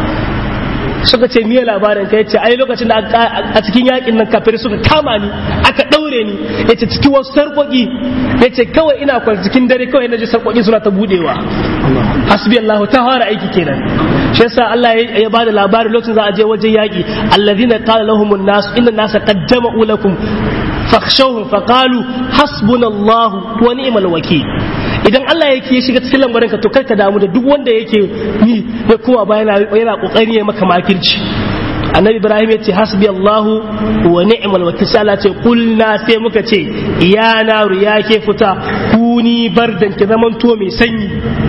suka ce miye labarin ka yace ai lokacin da a cikin yakin nan kafir suka kama ni aka daure ni yace cikin wasu sarkoki yace kawai ina kwan cikin dare kawai naji sarkoki suna ta budewa hasbi Allah ta fara aiki kenan shi yasa Allah ya bada labari lokacin za a je wajen yaki alladhina qala lahumun nas inna nasa qad jama'u lakum fakhshawhum faqalu hasbunallahu wa ni'mal wakil idan Allah yake ya shiga cikin lambarin ka to kar ka damu da duk wanda yake ni ya kowa ba yana yana kokari ya maka makirci annabi ibrahim ya ce hasbi allahu wa ni'mal wakil sai Allah ce kulna sai muka ce ya naru ya ke fita kuni bardan ki zaman to mai sanyi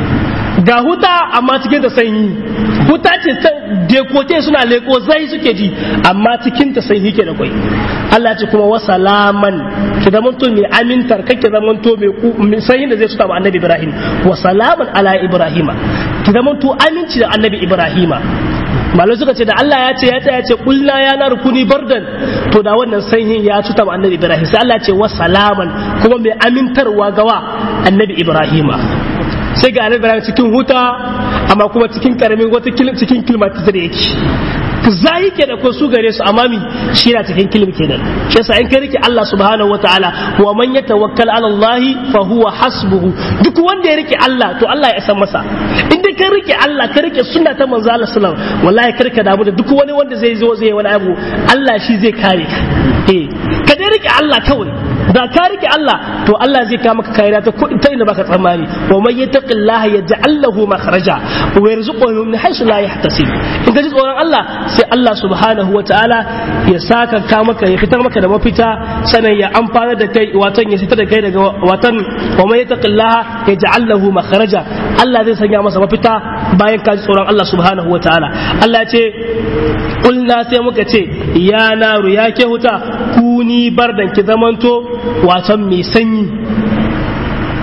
ga huta amma cikin ta sanyi huta ce ta dekote suna leko zai suke ji amma cikin ta sanyi ke da kwai Allah ce kuma wasalaman ki zamanto mai amintar kake zamanto mai sanyin da zai tuta ma annabi Ibrahim wasalaman ala Ibrahima ki zamanto aminci da annabi Ibrahima malai suka ce da Allah ya ce ya tsaya ce kulna ya na rukuni bardan to da wannan sanyin ya tuta ma annabi Ibrahim sai Allah ce wasalaman kuma mai amintarwa gawa annabi Ibrahima sai ga annabi Ibrahim cikin huta amma kuma cikin karamin wata cikin kilmatizer yake zai ke da ko su gare su amma mi shi na cikin kilim kenan shi yasa in ka rike Allah subhanahu wataala wa man yatawakkal ala Allah fa huwa hasbuhu duk wanda ya rike Allah to Allah ya san masa in dai ka rike Allah ka rike sunna ta manzo Allah sallallahu alaihi wasallam wallahi karka damu da duk wani wanda zai zo zai wani abu Allah shi zai kare ka eh ka dai rike Allah kawai da ka rike Allah to Allah zai kawo maka kariya ta ta inda baka tsammani wa man yattaqillaha yaj'al lahu makhraja wa yarzuquhu min haythu la yahtasib in ka ji tsoron Allah sai Allah subhanahu wataala ya saka ka maka ya fitar maka da mafita sanan ya amfana da kai watan ya fitar da kai daga watan wa man yattaqillaha yaj'al lahu makhraja Allah zai sanya masa mafita bayan ka ji tsoron Allah subhanahu wataala Allah ya ce kulna sai muka ce ya naru ya ke huta kuni bardan ki zamanto wasan mai sanyi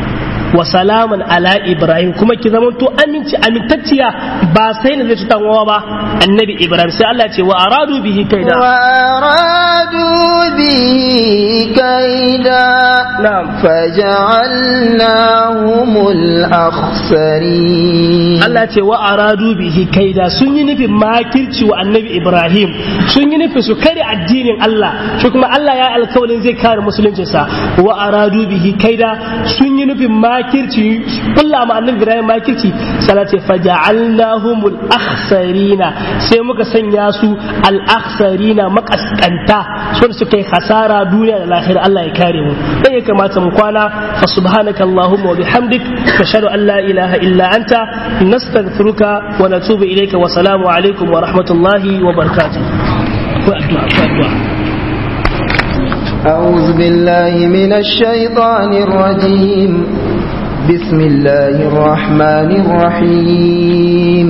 wa salaman ala ibrahim kuma ki zama to aminci amintacciya ba sai na zai cutan wawa ba annabi ibrahim sai Allah ce wa aradu bihi kaida wa aradu bihi kaida na'am faja'alnahumul akhsarin Allah ce wa aradu bihi kaida sun yi nufin makirci wa annabi ibrahim sun yi nufin su kare addinin Allah shi kuma Allah ya alkawarin zai kare musuluncinsa wa aradu bihi kaida sun yi nufin makirci kulla ma annabi Ibrahim makirci salate faja'alnahumul akhsarina sai muka sanya su al akhsarina makaskanta sun suka yi hasara duniya da lahira Allah ya kare mu dan ya kamata mu kwana fa subhanaka allahumma wa bihamdik nashhadu an la ilaha illa anta nastaghfiruka wa natubu ilayka wa salamu alaikum wa rahmatullahi wa barakatuh ko addu'a ko addu'a أعوذ بالله من الشيطان الرجيم بسم الله الرحمن الرحيم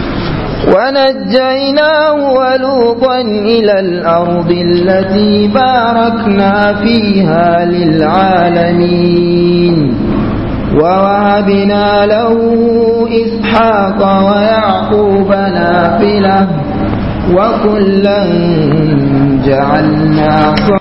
ونجيناه ولوطا إلى الأرض التي باركنا فيها للعالمين ووهبنا له إسحاق ويعقوب نافلة وكلا جعلنا